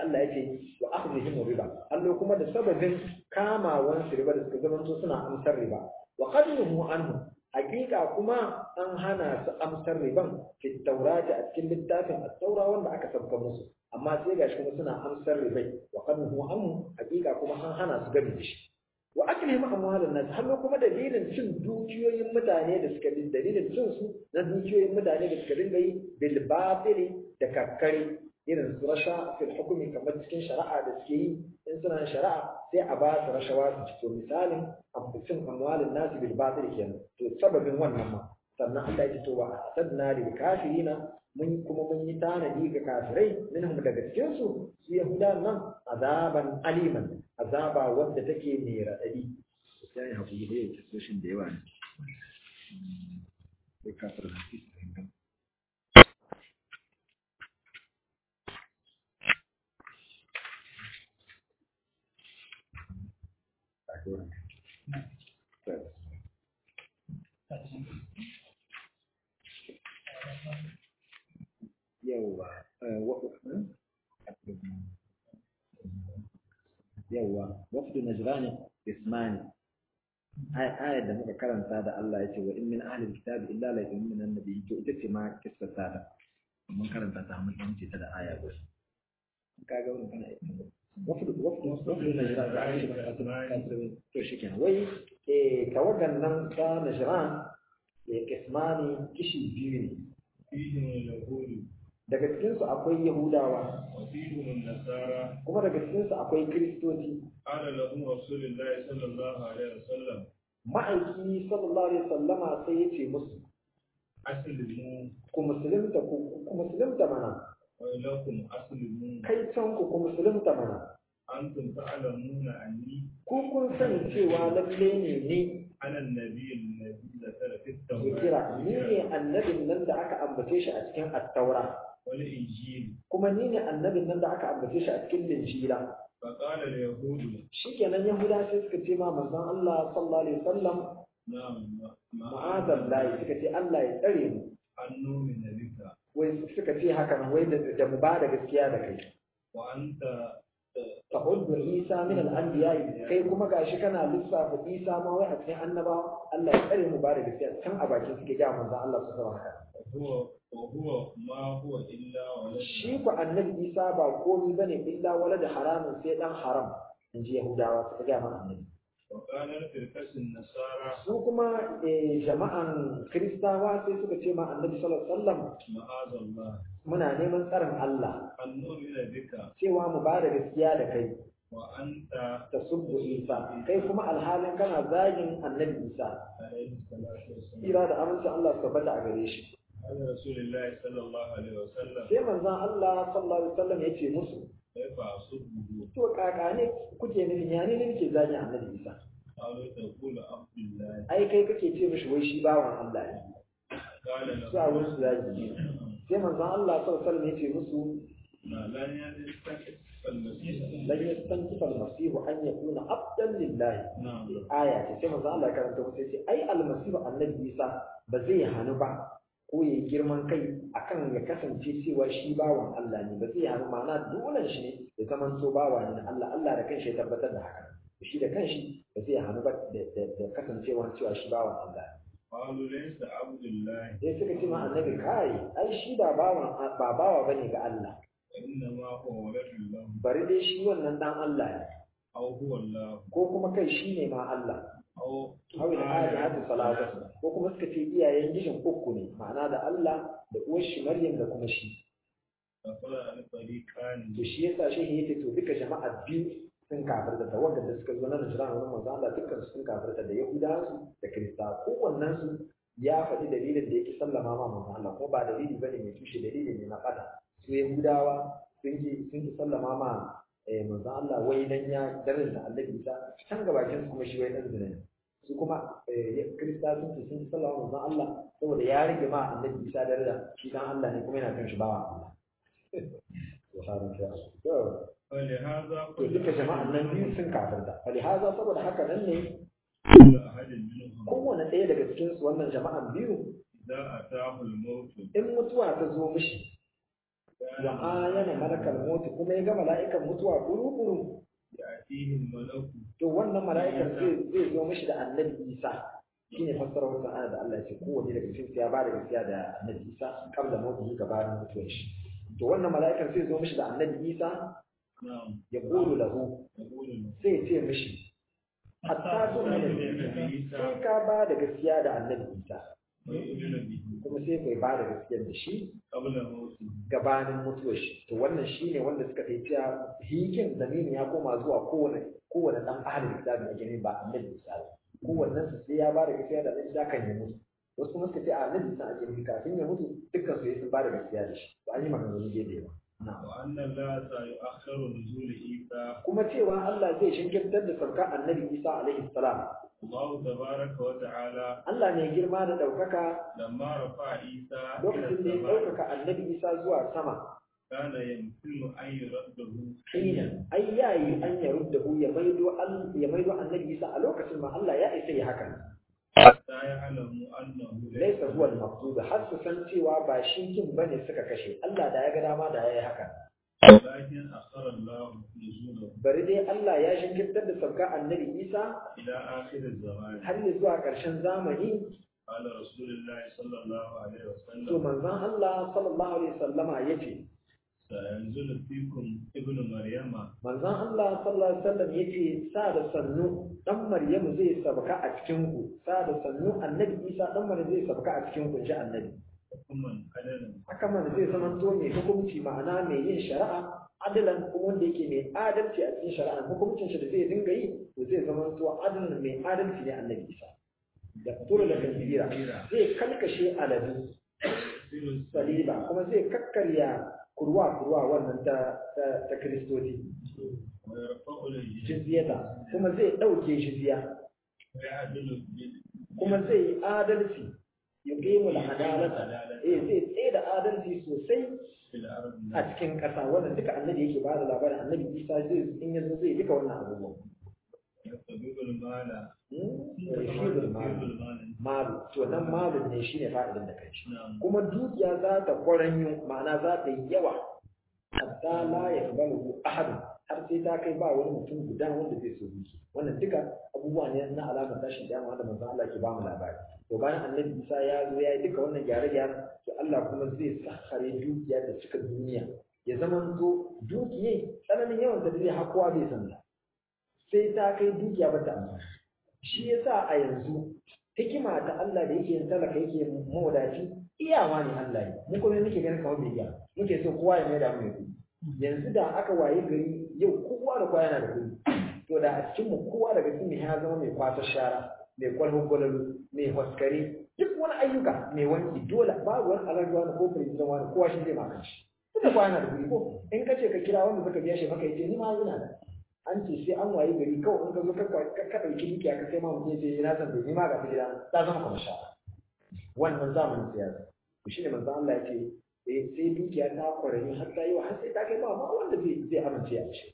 Allah ya ce wa akhdhihim riba Allah kuma da sababin kamawan su riba da suka zama suna amsar riba wa qadnuhu anhu hakika kuma an hana su amsar riban fi taurati a cikin littafin at-taura wanda aka sabka musu amma sai gashi kuma suna amsar ribai wa qadnuhu anhu hakika kuma an hana su gami da shi wa aklihim amwalan nas har kuma dalilin cin dukiyoyin mutane da suka bi dalilin cin su na dukiyoyin mutane da suka dinga yi bil batili da kakkare irin su rasha fil hukumi kamar cikin shari'a da suke yi in suna shari'a sai a ba su rashawa su ci to misalin cin amwalin nas bil batili kenan to sababin wannan ma sannan Allah ya ce to wa asadna lil kafirina mun kuma mun yi tanadi ga kafirai minhum daga cikin su su yahudan nan azaban aliman azaba wadda take mai raɗaɗi sai ya hakuri da yake soshin da yawa ne sai kafir da su fahimta yawwa yawwa wafdu najran ismani ayar da muka karanta da Allah ya ce wa in min ahli alkitab illa la yu'minu annabi to ita ce ma kissa ta mun karanta ta mun ce ta da aya guda kaga wannan kana wafdu wafdu wafdu najran da ake kasance to shikenan wai eh tawagan nan ta najran ya kismani kishi biyu ne fihim yahudu daga cikinsu akwai yahudawa wa fihim nasara kuma daga cikinsu akwai kiristoci qala lahum rasulullahi sallallahu alaihi wasallam ma'aiki sallallahu alaihi wasallama sai ya ce musu aslimu ku musulunta ku ku musulunta mana wa lakum aslimu kai can ku ku musulunta mana antum ta'lamuna anni ku kun sani cewa lalle ne ni ana annabi alladhi zakara fi kira ni ne annabin nan da aka ambace shi a cikin attaura wal injil kuma ni ne annabin nan da aka ambace shi a cikin linjila fa qala al yahud shikenan yahuda sai suka ce ma manzon Allah sallallahu alaihi wasallam na'am ma'adallahi suka ce Allah ya tsare mu annu min nabika wai suka ce haka nan wai da da mu ba da gaskiya da kai wa anta ta'uddu Isa min al-anbiya kai kuma gashi kana lissafa Isa ma wai a cikin annabawa Allah ya tsare mu ba da gaskiya can a bakin suke ga manzon Allah su zama haka huwa wa huwa ma huwa illa walad shi ku annabi Isa ba komai bane illa walad haramun sai dan haram inji Yahudawa suka ga ma annabi wa qala firqasun nasara su kuma eh, jama'an Kiristawa sai suka ce ma annabi sallallahu alaihi wasallam ma'azallah muna neman tsarin Allah an nu'mina bika cewa mu ba da gaskiya da kai wa anta ta subbu Isa kai kuma alhalin kana zagin annabi Isa alaihi salatu wassalam tsira da amincin Allah su tabbata a gare shi قال رسول الله صلى الله عليه وسلم sai manzon Allah sallallahu alaihi wasallam ya ce musu كيف أصبه to kaka ne kuke nufin ya ne nake zagin annabi Isa قالوا تقول عبد الله ai kai kake ce mishi wai shi bawan Allah ne قال له su a wurin su zagi sai manzon Allah sallallahu alaihi wasallam ya ce musu لن يستكف المسيح lan yastankifa al-masih an yakuna abdan lillahi نعم aya ce sai manzon Allah ya karanta musu ya ce ai al-masih annabi Isa ba zai hanu ba ko ya yi girman kai akan ya kasance cewa shi bawan Allah ne ba zai hannu ma'ana dole shi ne ya zaman to bawa ne na Allah Allah da kanshi ya tabbatar da haka shi da kanshi ba zai hannu ba da da- da kasancewa cewa shi bawan Allah ne قالوا ليس عبد الله sai suka ce ma annabi kai ai shi ba bawan ba bawa bane ga Allah وإنما هو ولد الله bari dai shi wannan dan Allah ne أو هو الله ko kuma kai shi ne ma Allah أو hawil alihatu salatu ko kuma suka ce iyayen gishin uku ne ma'ana da Allah da uwar shi Maryam da kuma shi فقال الفريقان to shi yasa shi yake to duka jama'a biyu sun kafirta da wanda da suka zo na Najran wurin manzo Allah dukkan su sun kafirta da Yahudawa da Kirista kowannen su ya faɗi dalilin da yake sallama ma manzo Allah ko ba dalili bane mai tushe dalili ne na fada su Yahudawa sun ki sun ki sallama ma eh, manzo Allah wai dan ya daren da Allah Isa can gabakin su kuma shi wai dan zina ne su kuma eh, Kirista sun ki sun ki sallama manzo Allah saboda ya rige ma Allah Isa daraja shi dan Allah ne kuma yana kan shi bawa Allah subhanahu wa ta'ala فلهذا to duka jama'an nan biyu sun kafirta falihaza saboda haka nan ne كل أحد منهم kowane ɗaya daga cikin su wannan jama'an biyu إذا أتاه الموت in mutuwa ta zo mishi wa ayana malakal maut kuma ya ga mala'ikan mutuwa kuru-kuru يأتيه الملك to wannan mala'ikan zai zai zo mishi da annabi Isa shine fassarar wannan ayat da Allah ya ce kowanne daga cikin su ya ba da gaskiya da annabi Isa kabla mawtihi gabanin mutuwar shi to wannan mala'ikan zai zo mishi da annabi Isa نعم ya qulu lahu يقول sai ya ce mishi hatta zo ne sai ka ba da gaskiya da annabi Isa ويؤمن به kuma sai kai ba da gaskiya da shi قبل موته gabanin mutuwar shi to wannan shine wanda suka kai cewa hikin zamini ya koma zuwa kowane kowane dan ahalin kitabi a gani ba annabi Isa ba kowannen su sai ya ba da gaskiya da annabi Isa kan ya mutu wasu kuma suka ce a annabi Isa a gani kafin ya mutu dukkan su sun ba da gaskiya da shi to an yi maganganu daidai ba وأن الله سيؤخر نزول عيسى kuma cewa Allah zai shinkirtar da sauka annabi Isa alaihi salam الله تبارك وتعالى Allah ne girma da ɗaukaka لما رفع عيسى إلى lokacin da ya السماء ɗaukaka annabi Isa zuwa sama كان يمكن أن يرده hina ai yayi an ya ruddahu ya maido al ya maido annabi Isa a lokacin ma Allah ya isa ya haka حتى يعلم أنه laisa huwa al-maqsud har su san cewa ba shi kin bane suka kashe Allah da ya ga dama da yayi haka ولكن أخر الله نزوله bari dai Allah ya shinkirtar da sauka annabi Isa إلى آخر الزمان har ya zuwa ƙarshen zamani قال رسول الله صلى الله عليه to وسلم manzon Allah sallallahu alaihi wasallama yace سينزل فيكم ابن مريم manzon Allah sallallahu alaihi wasallam yace sa da sannu dan Maryamu zai sabka a cikin ku sa da sannu annabi Isa dan Maryam zai sabka a cikin ku ji annabi حكما عدلا haka man zai zama to mai hukunci ma'ana mai yin shari'a adalan kuma wanda yake mai adalci a cikin shari'a hukuncin shi da zai dinga yi to zai zama to adalan mai adalci ne annabi Isa da tura da kanzira zai kalkashe aladu saliba kuma zai kakkarya kurwa kurwa wannan ta ta, ta kristoci ويرفع الجزية jizyata kuma zai dauke jizya ويعدل بال- kuma zai yi adalci yuqimu al-adalata eh zai tsaye da adalci sosai في الأرض a cikin ƙasa wannan duka annabi yake ba da labarin annabi isa zai in yanzu zai duka wannan abubuwan يستبيب المال rashidul يستبيب malu المال malu to nan malun ne shine fa'idan da kai نعم kuma dukiya za ta kwaranyo ma'ana za ta yi yawa hatta la yaqbalu ahad har sai ta kai ba wani mutum guda wanda zai so duki wannan duka abubuwa ne na alamar tashin kiyama da manzon Allah ke ba mu labari to bayan annabi Isa ya zo ya yi duka wannan gyare-gyare to Allah kuma zai sakhare dukiya da cika duniya ya zama to dukiyai tsananin yawan da zai hakuwa bai san ta sai ta kai dukiya ba ta amfani shi yasa a yanzu hikima ta Allah da yake yin talaka yake mawadaci iyawa ne Allah ne mu kuma muke ganin kamar bai iya muke so kowa ya mai da mu mai kuɗi yanzu da aka waye gari yau kowa da kowa yana da kuɗi to da a cikin mu kowa daga cikin mu ya zama mai kwasa shara mai kwalhon gwalalu mai haskare duk wani ayyuka mai wanki dole babu wani alaƙa wani ko president wani kowa shi zai maka shi tunda kowa yana da kuɗi ko in ka ce ka kira wanda suka biya shi maka yace ni ma ina da an ce sai an waye gari kawai in ka zo ka ka ɗauki dukiya ka sai ma mutum ya ce na san bai ni ma ga ta gida ta zama kamar shara wannan zamanin siyasa to shine manzo Allah ya ce eh sai dukiya ta kwarani har ta yi wa har sai ta kai ba ma wanda zai zai amince a shi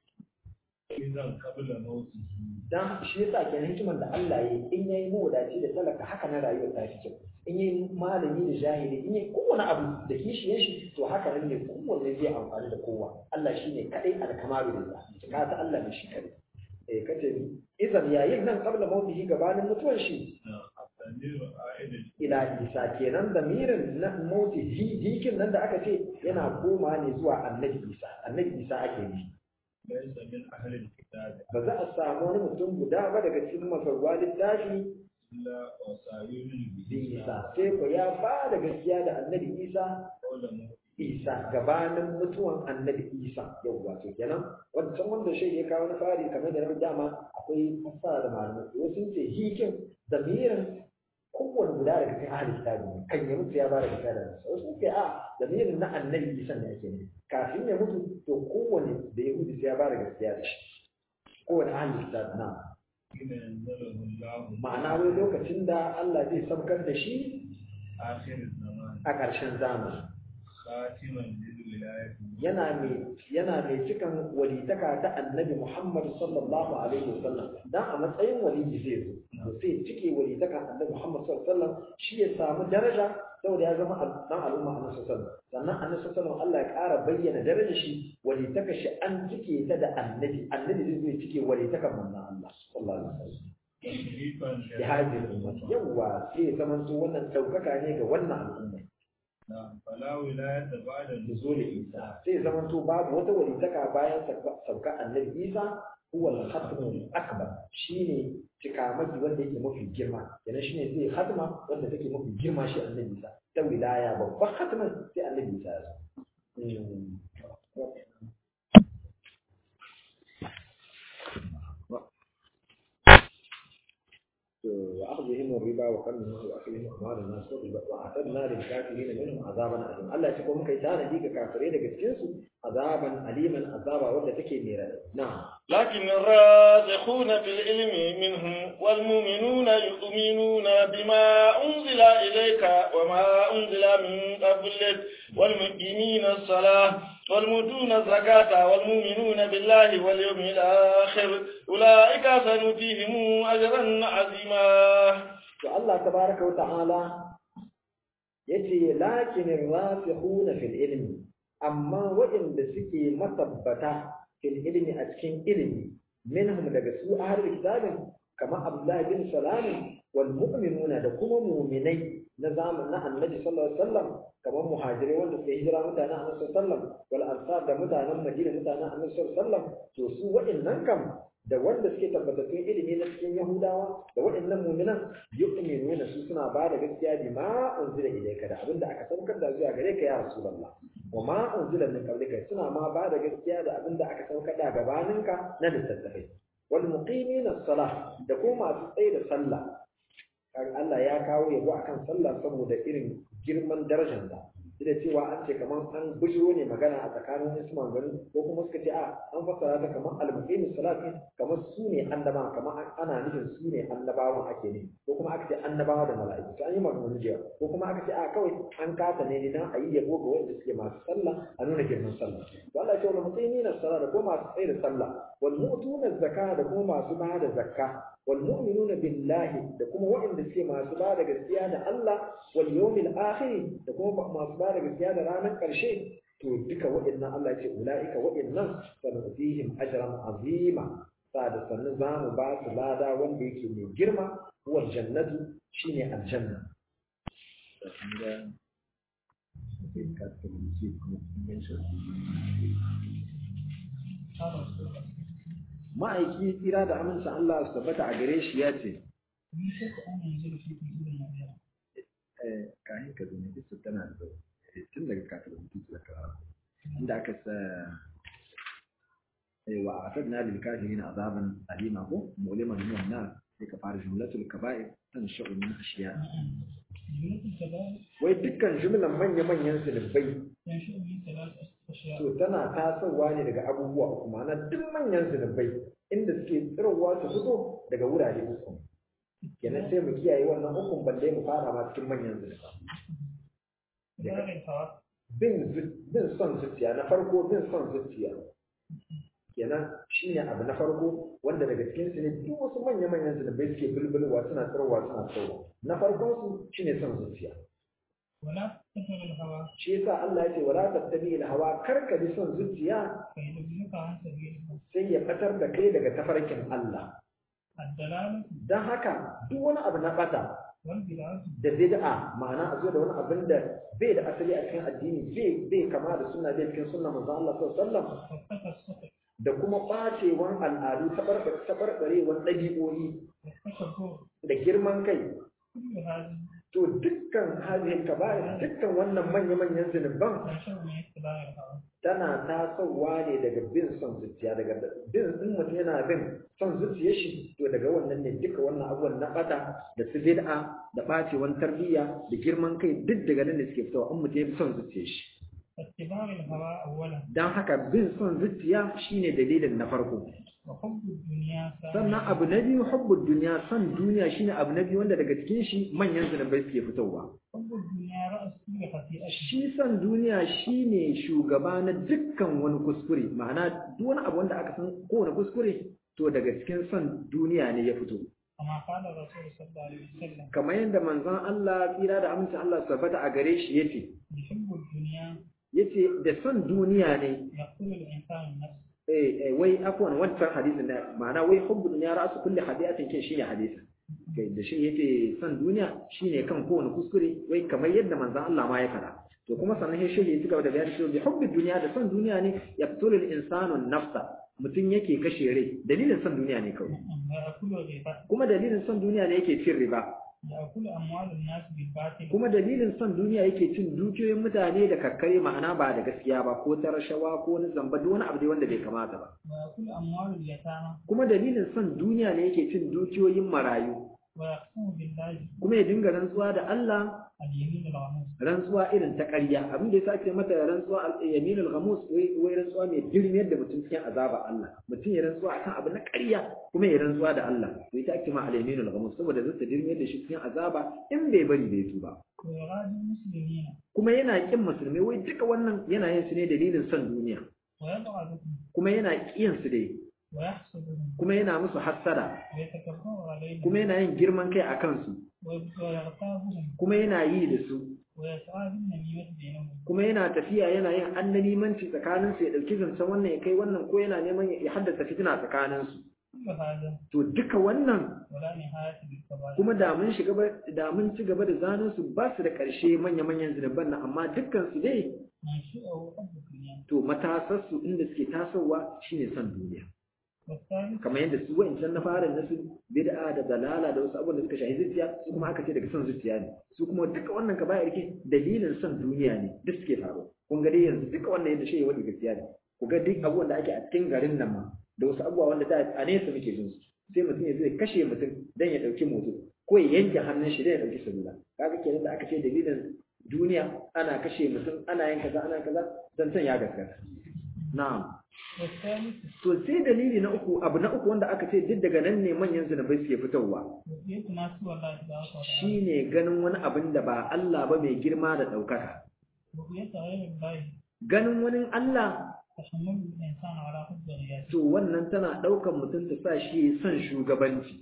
إذا قبل موته dan shi yasa kenan hikiman da Allah ya yi in yayi mawadaci da talaka haka na rayuwar ta fi kyau in yayi malami da jahili in yayi kowane abu da kishiyen shi to haka nan ne kowanne zai amfani da kowa Allah shine kadai alkamaru da ka ta Allah ne shi kadai eh kace ni idan yayin nan qabla mautihi gabanin mutuwar shi الضمير عائد ila isa kenan damirin na mauti hikin nan da aka ce yana koma ne zuwa annabi isa annabi isa ake yi ليس من أهل الكتاب ba za a samu wani mutum guda ba daga cikin masarwa littafi إلا وسيؤمن به isa sai ko ya ba da gaskiya da annabi isa قول موته isa gabanin mutuwan annabi isa yau wato kenan wancan wanda shi ya kawo na fari kamar da na dama akwai fassara da malamai wasu sun ce hikin damirin kowane guda daga cikin ahli kitabi ne kan ya mutu ya ba da gaskiya da nasa wasu sun ce a damirin na annabi isa ne ake ne kafin ya mutu to kowane da ya mutu sai ya ba da gaskiya da shi kowane ahli kitabi na حين ينزله الله ma'ana wai lokacin da Allah zai saukar da shi آخر الزمان a ƙarshen zamani خاتما للرسل yana mai yana mai cikan walitaka ta annabi Muhammad sallallahu alaihi wasallam dan a matsayin waliyi zai zo to sai cike walitaka annabi Muhammad sallallahu alaihi wasallam shi ya samu daraja saboda ya zama dan al'umma annabi sallallahu alaihi wasallam sannan annabi sallallahu alaihi wasallam Allah ya ƙara bayyana darajar shi walitaka shi an cike ta da annabi annabi zai zo ya cike walitakan manzon Allah sallallahu alaihi wasallam bi hadhihi ummati yawa sai ya zama to wannan daukaka ne ga wannan al'umma fala wilayata ba'da nuzul Isa sai ya zama to babu wata walitaka bayan sauka annabi Isa huwa al-khatmul akbar shine cikamaki wanda yake mafi girma kenan shine zai khatma wanda take mafi girma shi annabi Isa ta wilaya babban khatman sai annabi Isa ya zo وأخذهم الربا وقلهم وأكلهم أموال الناس وأعتدنا للكافرين منهم عذابا أليما الله يقول مكي تانا ديك كافرين كتكنسوا عذابا أليما عذابا ولا تكي ميرا نعم لكن الراسخون في العلم منهم والمؤمنون يؤمنون بما أنزل إليك وما أنزل من قبلك والمقيمين الصلاة والمؤتون الزكاة والمؤمنون بالله واليوم الآخر أولئك سنؤتيهم أجرا عظيما الله تبارك وتعالى yace lakin rasikhuna fil ilmi amma waɗanda suke matabbata fil ilmi a cikin ilimi minhum daga su ahlul kitabin kama Abdullah bin Salam wal mu'minuna da kuma mu'minai na zamanin annabi sallallahu alaihi wasallam kamar muhajirai wanda suka hijira mutanen annabi sallallahu alaihi wasallam wal ansar da mutanen madina mutanen annabi sallallahu alaihi wasallam to su waɗannan kam da wanda suke tabbatattun ilimi na cikin yahudawa da waɗannan mu'minan yu'minuna su suna ba da gaskiya bi ma unzila ilayka da abinda aka saukar da zuwa gare ka ya rasulullah wa ma unzila min qablika suna ma ba da gaskiya da abinda aka saukar da gabaninka na littattafai wal muqimina as-salah da kuma masu tsaye da sallah Allah ya kawo yabo akan sallah saboda irin girman darajar da da cewa an ce kamar an bujiro ne magana a tsakanin wasu maganganu ko kuma suka ce a an fassara ta kamar al-muqimi salati kamar su ne annaba kamar ana nufin su ne annabawan ake ne ko kuma aka ce annabawa da mala'iku to an yi maganganu da ko kuma aka ce a kawai an kasa ne dan a yi yabo ga wanda suke masu sallah a nuna girman sallah to Allah ya ce wal muqimina salata da kuma masu tsaye da sallah wal mu'tuna zakka da kuma masu ba da zakka wal mu'minuna billahi da kuma waɗanda suke masu ba da gaskiya da Allah wal yawmil akhir da kuma masu ba da gaskiya da ranar ƙarshe to duka waɗannan Allah ce ula'ika waɗannan sanadihim ajran azima sa da sannu za mu ba su lada wanda yake mai girma huwa jannatu shine aljanna ma'aiki tsira da amincin Allah su tabbata a gare shi ya ce kayan ka zane duk tana da tun daga kafin rubutu da karatu inda aka sa wa atadna lil kafirin azaban alima ko muliman min an sai ka fara jumlatul kaba'ir tan sha'u min ashiya wai dukkan jumlan manya manyan zunubai to tana tasowa ne daga abubuwa uku ma'ana duk manyan zunubai inda suke tsirowa su fito daga wurare uku kenan sai mu kiyaye wannan hukun balle mu fara ma cikin manyan zunuba bin bin son zuciya na farko bin son zuciya kenan shine abu na farko wanda daga cikin su ne duk wasu manya manyan zunubai suke bulbulwa suna tsirowa suna tsirowa na farkon su shine son zuciya wala tattabi hawa shi yasa Allah ya ce wala tattabi hawa karka bi son zuciya fa yudilluka an sabilillah sai ya fatar da kai daga tafarkin Allah ad-dalalatu dan haka duk wani abu na bata wal bid'atu da bid'a ma'ana a zo da wani abin da bai da asali a cikin addini bai bai kama da sunna bai cikin sunna manzo Allah sallallahu alaihi wasallam والتفسق da kuma bacewan al'adu tabarbarewan ɗabi'o'i والتكبر da girman kai كل هذه to dukkan hadhihi kaba'ir dukkan wannan manya-manyan zunuban تنشأ من اتباع الهوى tana tasowa ne daga bin son zuciya daga bin in mutum yana bin son zuciyar shi to daga wannan ne duka wannan abubuwan na bata da su bid'a da bacewan tarbiyya da girman kai duk daga nan ne suke fitowa in mutum ya bi son zuciyar shi فاتباع الهوى أولا dan haka bin son zuciya shine dalilin na farko وحب الدنيا sannan abu na biyu hubbud duniya son duniya shine abu na biyu wanda daga cikin shi manyan zunubai suke fitowa حب الدنيا رأس كل كل خطيئة shi san duniya shine shugaba na dukkan wani kuskure ma'ana duk wani abu wanda aka san kowane kuskure to daga cikin san duniya ne ya fito كما قال الرسول صلى الله عليه وسلم kamar yadda manzon Allah tsira da amincin Allah su tabbata a gare shi yace يحب الدنيا yace da san duniya ne يقتل الإنسان النفس eh eh, wai afwan wancan hadisin da ma'ana wai hubbu dunya ra'su kulli hadiyatin kin shine hadisin kai da shi yace san duniya shine kan kowane kuskure wai kamar yadda manzon Allah ma ya fada to kuma sannan sai shi ya cigaba da bayani cewa bi hubbi dunya da san duniya ne yaqtulu al-insanu an-nafsa mutum yake kashe rai dalilin san duniya ne kawai ويأكل الربا kuma dalilin san duniya ne yake cin riba يأكل أموال الناس بالباطل kuma dalilin son duniya yake cin dukiyoyin mutane da kakkare ma'ana ba da gaskiya ba ko ta rashawa ko wani zamba duk wani abu dai wanda bai kamata ba ويأكل أموال اليتامى kuma dalilin son duniya ne yake cin dukiyoyin marayu ويقسم بالله kuma ya dinga rantsuwa da Allah اليمين الغموس rantsuwa irin ta ƙarya abin da yasa ake mata rantsuwa al-yaminul ghamus wai wai rantsuwa mai girmiyar da mutum cikin azaba Allah mutum ya rantsuwa akan abu na ƙarya kuma ya rantsuwa da Allah to ita ake ma al-yaminul ghamus saboda zai ta girmiyar da shi cikin azaba in bai bari bai tuba ويغادر المسلمين kuma yana kin musulmai wai duka wannan yana yin su ne dalilin son duniya ويبغضهم kuma yana kiyan su dai ويحسدهم kuma yana musu hassada ويتكبر عليهم kuma yana yin girman kai a kansu ويغتابهم kuma yana yi da su ويسعى بالنميمة بينهم kuma yana tafiya yana yin annanimanci tsakanin su ya dauki zancen wannan ya kai wannan ko yana neman ya haddasa fitina tsakanin su كل هذا to duka wannan ولا نهاية للكبائر kuma da mun shiga ba- da mun ci gaba da zanen su ba su da ƙarshe manya-manyan zunuban nan amma dukkan su dai منشئه حب الدنيا to matasar su inda suke tasowa shine son duniya والثالث kamar yadda su wa'incan na fara na su bid'a da dalala da wasu abubuwan da suka shahi zuciya su kuma aka ce daga son zuciya ne su kuma duka wannan ka bayar ke dalilin son duniya ne duk suke faruwa kun ga dai yanzu duka wannan yadda shi ya wani gaskiya ne ku ga duk abubuwan da ake a cikin garin nan ma da wasu abubuwa wanda da a nesa muke jin su sai mutum ya zai kashe mutum dan ya dauki moto ko ya yanke hannun shi dan ya dauki salula kaga kenan da aka ce dalilin duniya ana kashe mutum ana yin kaza ana kaza dan san ya gaskata na'am والثالث To sai dalili na uku abu na uku wanda aka ce duk daga nan ne manyan zunubai suke fitowa رؤية ما سوى الله تبارك وتعالى shine ganin wani abin da ba Allah ba mai girma da ɗaukaka. رؤية غير الله Ganin wani Allah تحمل الإنسان على حب الرياسة to wannan tana ɗaukan mutum ta sa shi son shugabanci.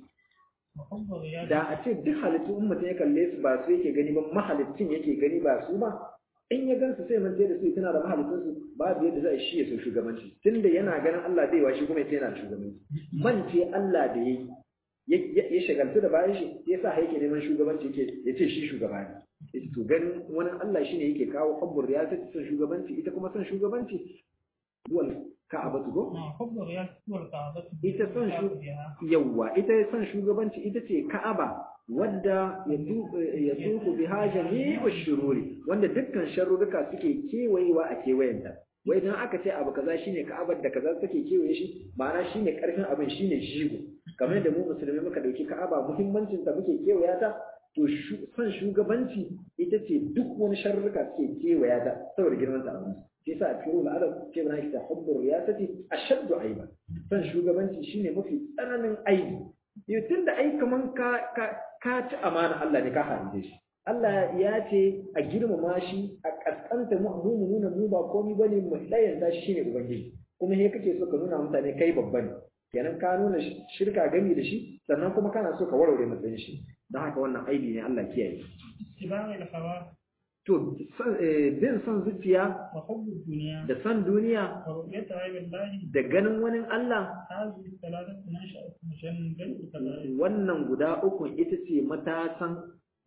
وحب الرياسة Da a ce duk halittu in mutum ya kalle su ba su yake gani ba mahalicin yake gani ba su ba in ya gansu sai manta da su tana da mahalicinsu babu yadda za a shi ya so shugabanci tunda yana ganin Allah bai wa shi kuma yana da shugabanci mance Allah da yayi ya ya shagaltu da bayan shi ya sa yake neman shugabanci yake ya ce shi shugaba ne yace to ganin wani Allah shine yake kawo hubbur riyasati son shugabanci ita kuma son shugabanci wal ka'abatu go نعم حب الرياسة هو الكعبة ita son shu بها yawwa ita son shugabanci ita ce Ka'aba wadda ya tu ya tuku biha jami'u shururi wanda dukkan sharruruka suke kewayewa a kewayenta wai dan aka ce abu kaza shine Ka'abar da kaza take kewaye shi ma'ana shine karfin abin shine jigo kamar da mu musulmi muka dauki Ka'aba muhimmancin ta muke kewaya ta to shu- son shugabanci ita ce duk wani sharruka suke kewaya ta saboda girman ta abin shi yasa a cikin al'adar ce bana kita hubbu riyasati ashaddu aiba son shugabanci shine mafi tsananin aibi yau tunda ai kaman ka ka ka ci amana Allah ne ka harbe shi Allah ya ce a girmama shi a kaskanta mu mu mu nuna mu ba komai bane mu dayanta shi shine ubangiji kuma he kake so ka nuna mutane kai babba ne kenan ka nuna shirka gami da shi sannan kuma kana so ka warware matsayin shi don haka wannan aibi ne Allah kiyaye اتباع الهوى to son- eh, bin son zuciya وحب الدنيا da son duniya ورؤية عيب الله da ganin wani Allah هذه الثلاثة منشأة مجنبة الكبائر wannan guda uku ita ce matasan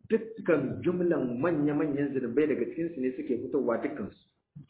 dukkan jumlan manya-manyan zunubai daga cikinsu ne suke fitowa dukkansu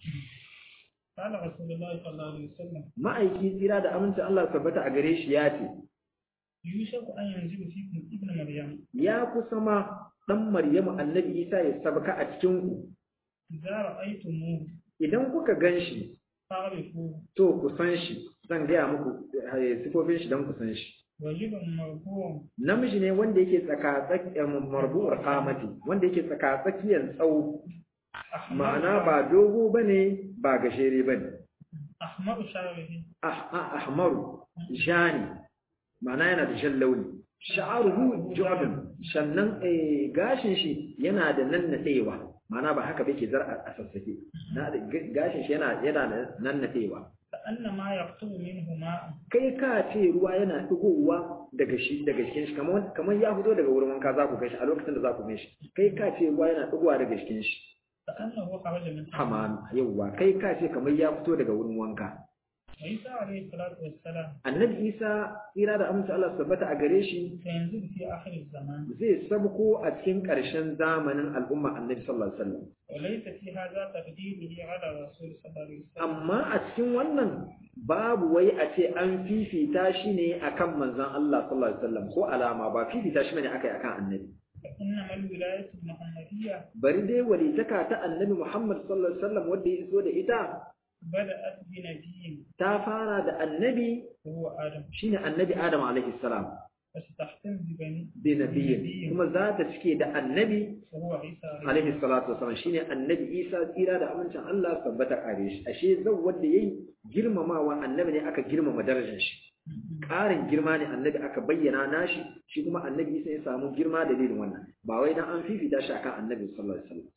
قال رسول الله صلى الله عليه وسلم ma'aiki tsira da amincin Allah tabbata a gare shi ya ce يوشك أن ينزل فيكم ابن مريم ya kusa ma dan Maryamu annabi Isa ya sabka a cikin ku إذا رأيتموه idan kuka gan shi فاعرفوه to ku san shi zan gaya muku eh, sifofin shi don ku san shi رجل مرفوع namiji ne wanda yake tsaka tsakiyar marbu'ar kamati wanda yake tsaka tsakiyar tsawo ma'ana ba dogo bane ba gajere bane أحمر شعره ah- ah- ahmaru jani ma'ana yana da jan launi sha'aruhu jordan sannan eh, gashin shi yana da nannadewa ma'ana ba haka ba ke zar a sassake na gashin shi yana yana nan natewa كأن ما يقطب منه ماء kai ka ce ruwa yana digowa daga shi daga cikin shi kamar kamar ya fito daga wurin wanka za ku gashi a lokacin da za ku gashi kai ka ce ruwa yana digowa daga cikin shi كأنه خرج من hamam yauwa kai ka ce kamar ya fito daga wurin wanka عيسى عليه الصلاة والسلام annabi isa tsira da amince Allah su tabbata a gare shi سينزل في آخر الزمان zai sabko a cikin ƙarshen zamanin al'umma annabi sallallahu alaihi wasallam وليس في هذا تقديمه على الرسول صلى الله عليه وسلم amma a cikin wannan babu wai a ce an fifita shi ne akan manzon Allah sallallahu alaihi wasallam ko alama ba fifita shi ne akai akan annabi فإنما الولاية المحمدية bari dai walitaka ta annabi Muhammad sallallahu alaihi wasallam wanda ya iso da ita بدأت بنبي ta fara da annabi وهو آدم shine annabi Adam alaihi salam وستختم ببني bi nabiyyin kuma za ta cike da annabi وهو عيسى عليه alaihi salatu wasallam shine annabi Isa tsira da amincin Allah tabbata kare shi ashe zan wanda yayi girmamawa annabi ne aka girmama darajar shi ƙarin girma ne annabi aka bayyana nashi shi kuma annabi Isa ya samu girma dalilin wannan ba wai dan an fifita shi akan annabi sallallahu alaihi wasallam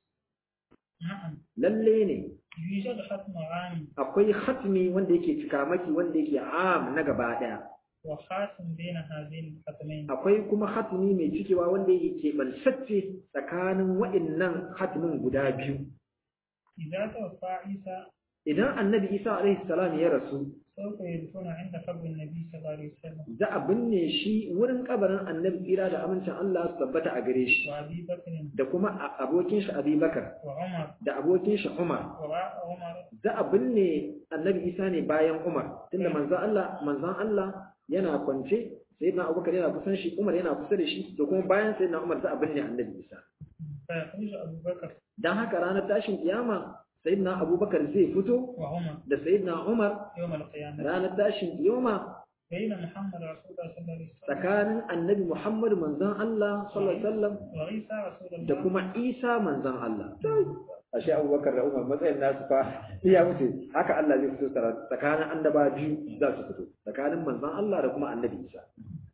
نعم lalle ne يوجد ختم عام akwai khatmi wanda yake cikamaki wanda yake am na gaba daya وخاتم بين هذين الختمين akwai kuma khatmi mai cikewa wanda yake keɓantacce tsakanin wa'innan khatmin guda biyu إذا توفى عيسى idan annabi isa alaihi salam ya rasu سوف يدفن عند قبر النبي صلى الله عليه وسلم za a binne shi wurin kabarin annabi tsira da amincin Allah su tabbata a gare shi وأبي بكر da kuma a- abokin shi Abubakar وعمر da abokin shi Umar وراء عمر za a binne annabi Isa ne bayan Umar tunda manzon Allah manzon Allah yana kwance sayyidina Abubakar yana kusan shi Umar yana kusa da shi da kuma bayan sayyidina Umar za a binne annabi Isa فيخرج أبو بكر dan haka ranar tashin kiyama sayyidina Abubakar zai fito وعمر da sayyidina Umar يوم القيامة ranar tashin kiyama بين محمد رسول الله صلى الله عليه وسلم tsakanin annabi Muhammad manzon Allah sallallahu alaihi wasallam وعيسى رسول الله da kuma Isa manzon Allah ashe Abubakar da Umar matsayin nasu fa iya wuce haka Allah zai fito tsakanin annaba biyu za su fito tsakanin manzon Allah da kuma annabi Isa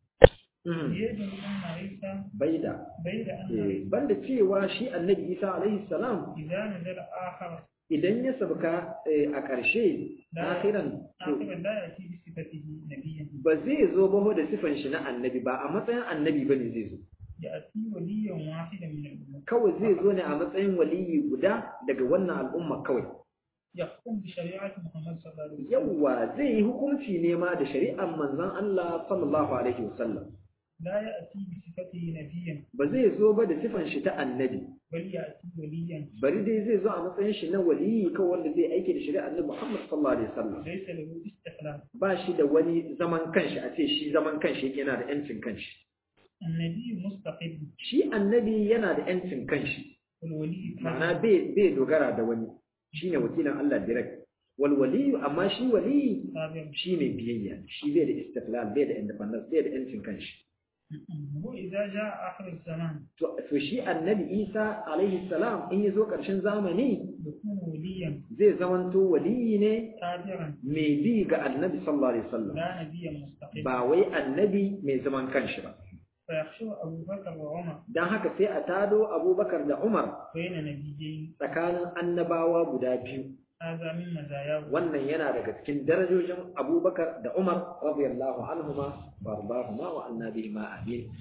يجب أن عيسى baida بين أن eh, عيسى banda cewa shi annabi Isa alaihi salam إذا نزل آخر idan ya sabka eh, a ƙarshe Da- akhiran to آخر لا يأتي بصفته نبيا ba zai zo ba ho da sifan shi na annabi ba a matsayin annabi bane zai zo يأتي وليا واحدا من الأمة kawai zai zo ne a matsayin waliyi guda daga wannan al'umma kawai يحكم بشريعة محمد صلى الله عليه وسلم yawwa zai yi hukunci ne ma da shari'ar manzon Allah sallallahu alaihi wasallam لا يأتي بصفته نبيا ba zai zo ba da sifan shi ta annabi بل يأتي وليا bari dai zai zo a matsayin shi na waliyi kawai wanda zai aiki da shari'ar annabi Muhammad sallallahu alaihi wasallam ليس له استقلال ba shi da wani zaman kanshi a ce shi zaman kanshi yake yana da yancin kanshi النبي مستقل shi annabi yana da yancin kanshi والولي ma'ana bai bai dogara da wani shine wakilin Allah direct wal waliyu amma shi waliyi تابع shi mai biyayya shi bai da istiqlal bai da independence bai da yancin kanshi وإذا جاء آخر الزمان to to shi annabi Isa alaihi salam in yazo karshen zamani يكون وليا zai zamanto waliyi ne تابعا mai bi ga annabi sallallahu alaihi wasallam لا نبيا مستقلا ba wai annabi mai zaman kanshi ba فيخشى أبو بكر وعمر dan haka sai a tado Abubakar da Umar بين نبيين tsakanin annabawa guda biyu هذا من مزاياه wannan yana daga cikin darajojin Abubakar da Umar radiyallahu anhuma wa arbahuma wa annabi ma amin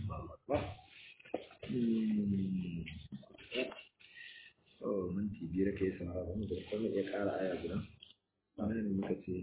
Hmm. Oh, minti biyar kai saurara mu da kuma iya ƙara aya guda. Wannan ne muka ce.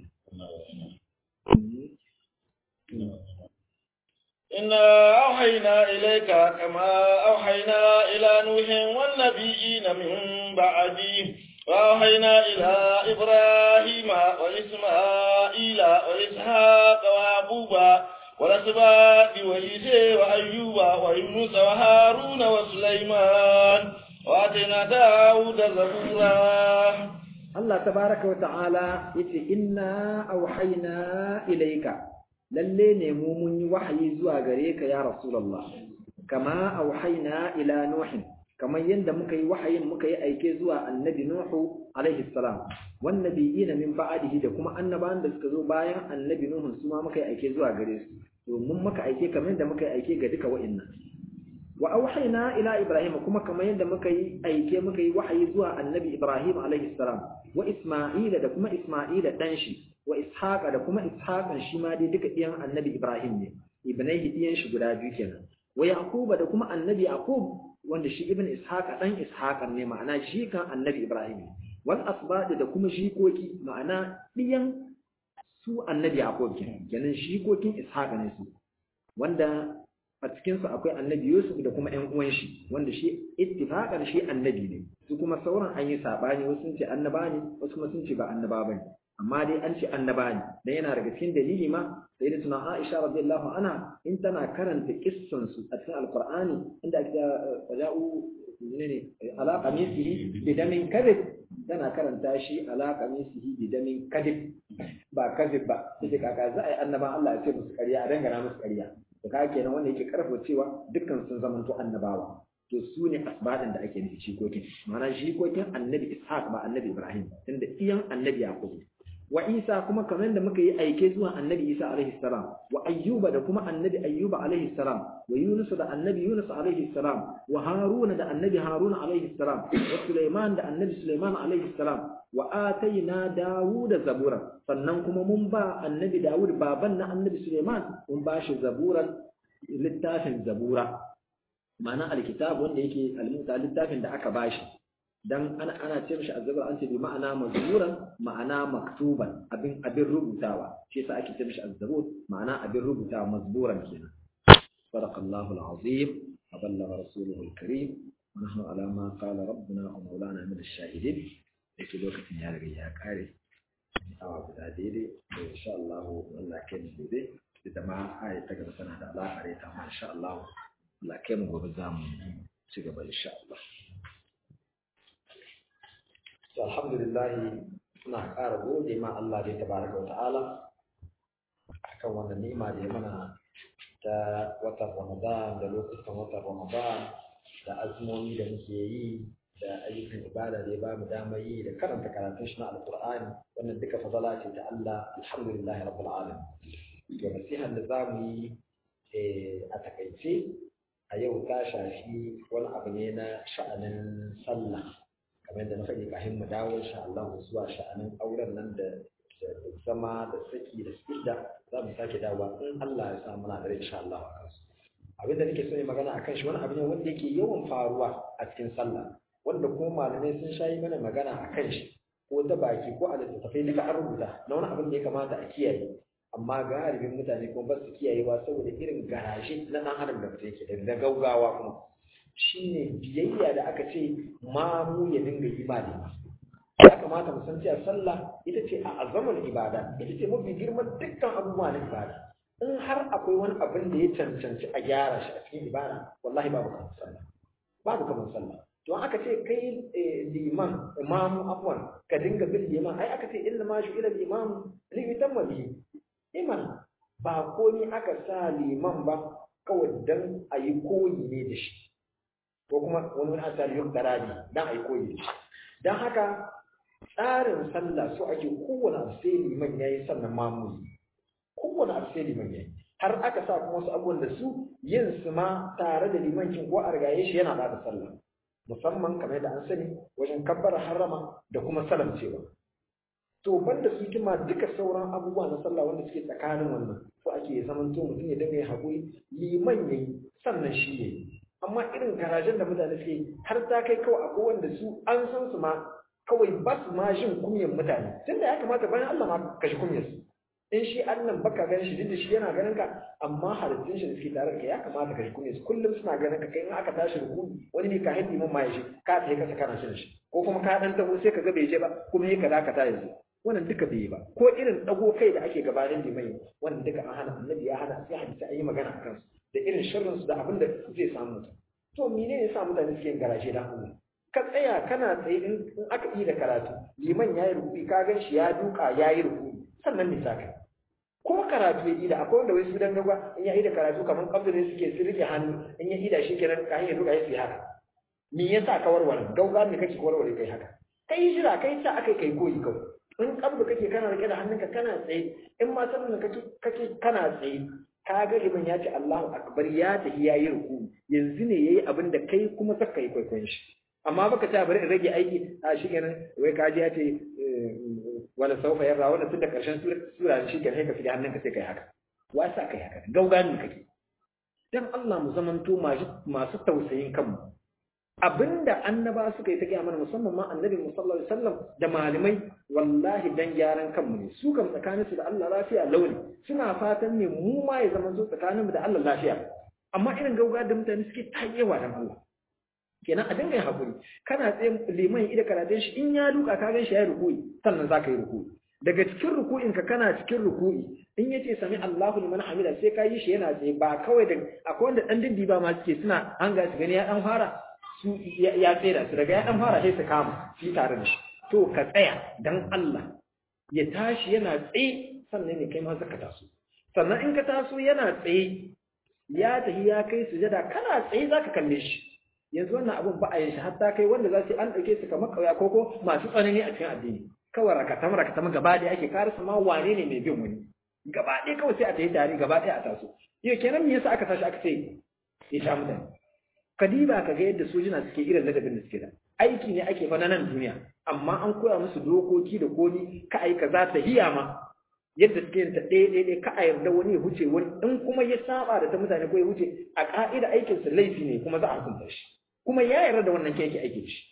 إنا أوحينا إليك كما أوحينا إلى نوح والنبيين من بعده وأوحينا إلى إبراهيم وإسماعيل وإسحاق ويعقوب والأسباط وعيسى وأيوب ويونس وهارون وسليمان وآتينا داود زبورا Allah tabaraka wa ta'ala yace inna auhayna ilayka lalle ne mu mun yi wahayi zuwa gare ka ya rasulullah kama auhayna ila nuhin kamar yadda muka yi wahayin muka yi aike zuwa annabi nuhu alaihi salam wan nabiyina min ba'dihi da kuma annabawan da suka zo bayan annabi nuhu su ma muka yi aike zuwa gare su domin muka aike kamar yadda muka yi aike ga duka wa'annan wa auhayna ila ibrahim kuma kamar yadda muka yi aike muka yi wahayi zuwa annabi ibrahim alaihi salam wa isma'ila da kuma isma'ila dan shi wa ishaqa da kuma ishaqan shi ma dai duka iyan annabi ibrahim ne ibnaihi iyan shi guda biyu kenan wa yaquba da kuma annabi yaqub wanda shi ibn ishaqa dan ishaqan ne ma'ana shi kan annabi ibrahim wal asbad da kuma shikoki ma'ana diyan su annabi yaqub kenan kenan shikokin ishaqa ne su wanda a cikin su akwai annabi yusuf da kuma ƴan uwan shi wanda shi ittifaqan shi annabi ne su kuma sauran an yi sabani wasu sun ce annaba ne wasu kuma sun ce ba annaba bane amma dai an ce annaba ne dan yana daga cikin dalili ma sai da tuna Aisha radiyallahu anha in tana karanta kissan su a cikin alqur'ani inda ake waja'u ne ala qamisihi bi damin kadhib tana karanta shi ala qamisihi bi damin kadhib ba kadhib ba sai kaka za a yi annaba Allah ya ce musu ƙarya a dangana musu ƙarya to kaga kenan wanda yake karfafa cewa dukkan sun zamanto annabawa to su ne asbadin da ake nufi shikokin ma'ana shikokin annabi ishaq ba annabi ibrahim tunda iyan annabi yaqub wa isa kuma kamar da muka yi aike zuwa annabi isa alaihi salam wa ayyuba da kuma annabi ayyuba alaihi salam wa yunus da annabi yunus alaihi salam wa haruna da annabi haruna alaihi salam wa sulaiman da annabi sulaiman alaihi salam wa ataina dawuda zabura sannan kuma mun ba annabi dawud baban na annabi sulaiman mun ba shi zaburan littafin zabura ma'ana alkitab wanda yake almuta littafin da aka bashi dan ana ana ce mishi azzabur an ce bi ma'ana mazmuran ma'ana maktuban abin abin rubutawa shi yasa ake ce mishi azzabur ma'ana abin rubutawa mazburan kenan sadaqallahu alazim wa ballagha rasuluhu alkarim wa nahnu ala ma qala rabbuna wa maulana min ash-shahidin yake lokacin ya riga ya kare awa guda daidai da insha Allah Allah kai mu daidai da ma ayi ta gaba tana da alaƙa da ita ma insha Allah Allah kai mu gobe za mu ci gaba insha Allah to alhamdulillah ina ƙara gode ma Allah da tabaraka wa ta'ala akan wannan ni'ima da ya mana ta watan Ramadan da lokutan watan Ramadan da azumomi da muke yi da ayyukan ibada da ya ba mu damar yi da karanta karatun shi na alqur'ani wannan duka fadala ce ta Allah alhamdulillah rabbil alamin to nasihan da za mu yi a takaice a yau ta shafi wani abu ne na sha'anin sallah kamar yadda na faɗi kafin mu dawo insha Allah zuwa sha'anin auren nan da zama da saki da sida za mu sake dawowa in Allah ya sa muna da insha Allah a kansu abin da nake so ne magana akan shi wani abu ne wanda yake yawan faruwa a cikin sallah wanda kuma malamai sun shayi mana magana a kan shi ko ta baki ko a littattafai duka an rubuta na wani abin da ya kamata a kiyaye amma galibin mutane kuma ba su kiyayewa saboda irin garaje na ɗan adam da mutum yake da gaugawa kuma shine biyayya da aka ce mamu ya dinga yi ba ne ya kamata mu san cewa sallah ita ce a azaman ibada ita ce mafi girman dukkan abubuwa na ibada in har akwai wani abin da ya cancanci a gyara shi a cikin ibada wallahi babu kamar sallah babu kamar sallah to aka ce kai liman imamu afwan ka dinga bin liman ai aka ce inna ma shu ila imam li yutamma bihi iman ba komai aka sa liman ba kawai dan a yi koyi ne da shi ko kuma wani wani asali yau darabi dan a yi koyi da shi don haka tsarin sallah so ake kowane abu sai liman ya yi sannan mamu kowane abu sai liman ya yi har aka sa kuma wasu abubuwan da su yin su ma tare da liman kin ko a rigaye shi yana bada sallah musamman kamar yadda an sani wajen kabbara harama da kuma salamcewa to banda su kima duka sauran abubuwa na sallah wanda suke tsakanin wannan so ake zaman to mutum ya dinga yin haƙuri liman yayi sannan shi yayi amma irin garajen da mutane suke har ta kai kawai akwai wanda su an san su ma kawai ba su ma jin kunyan mutane tunda ya kamata bayan Allah ma ka shi kunyar su in shi Allah baka ganin shi duk da shi yana ganin ka amma halittun shi da suke tare da kai ya kamata ka shi kunyar su kullum suna ganin ka kai in aka tashi ruku wani ne ka hin liman ma ya shi ka tafi kasa kana shin shi ko kuma ka dan taho sai ka ga bai je ba kuma yi ka dakata yanzu wannan duka bai yi ba ko irin dago kai da ake gabanin limai wannan duka an hana annabi ya hana sai hadisi an yi magana akan su da irin sharrin su da abin da zai samu mutum to menene yasa mutane suke yin garaje da Allah ka tsaya kana tsaye in aka yi da karatu liman yayi ruku'i ka gan shi ya duka yayi ruku'i sannan ne saka ko karatu ya ida akwai wanda wai su dan gaba in ya ida karatu kaman kabda ne suke su rike hannu in ya ida shi kenan ka hanyar duka ya su haka me yasa ka warware gauga me kake warware kai haka kai jira kai sa akai kai koyi kawai in kabda kake kana rike da hannunka kana tsaye in ma sannan kake kake kana tsaye ka ga liman ya ce Allahu akbar ya tafi yayi ruku yanzu ne yayi abin da kai kuma saka yi kwaikwayon shi amma baka ta bari in rage aiki a shi kenan wai ka ji ya ce wala saufa yarra wannan tun da karshen sura shi kenan ka fi hannunka sai kai haka wasa kai haka gaugani kake dan Allah mu zamanto masu tausayin kanmu abinda annaba suka yi ta gaya mana musamman ma annabi sallallahu alaihi wasallam da malamai wallahi dan gyaran kanmu ne su kan tsakaninsu da Allah lafiya launi suna fatan ne mu ma ya zama zo tsakaninmu da Allah lafiya amma irin gauga da mutane suke tayewa dan Allah kenan a dinga yin hakuri kana tsaye liman ida karatun shi in ya duka ka gan shi ya ruku'i sannan zaka yi ruku'i daga cikin ruku'in ka kana cikin ruku'i in yace sami Allahu liman hamida sai ka yi shi yana tsaye ba kawai da akwai wanda dan dindi ba ma suke suna hanga su gani ya dan fara su ya tsira su daga ya dan fara sai su kama shi tare da shi to ka tsaya dan Allah ya tashi yana tsaye sannan ne kai ma zaka taso sannan in ka taso yana tsaye ya tafi ya kai sujada kana tsaye zaka kalle shi yanzu wannan abun ba a yin shi hatta kai wanda za su an dauke su kamar kauya koko masu tsanani a cikin addini kawai rakatam rakatam gaba ɗaya ake karasa ma wane ne mai bin wani gaba ɗaya kawai sai a tafi tare gaba ɗaya a taso yau kenan me yasa aka tashi aka ce ya sha mutane kadiba ka ga yadda sojina suke irin ladabin da suke da aiki ne ake fa na nan duniya amma an koya musu dokoki da komi ka ai kaza ta hiya ma yadda suke yin ta ɗaya ɗaya ɗaya ka a yarda wani ya huce wani in kuma ya saba da ta mutane ko ya huce a ka'ida aikin sa laifi ne kuma za a hukunta shi kuma ya yarda da wannan ke yake aikin shi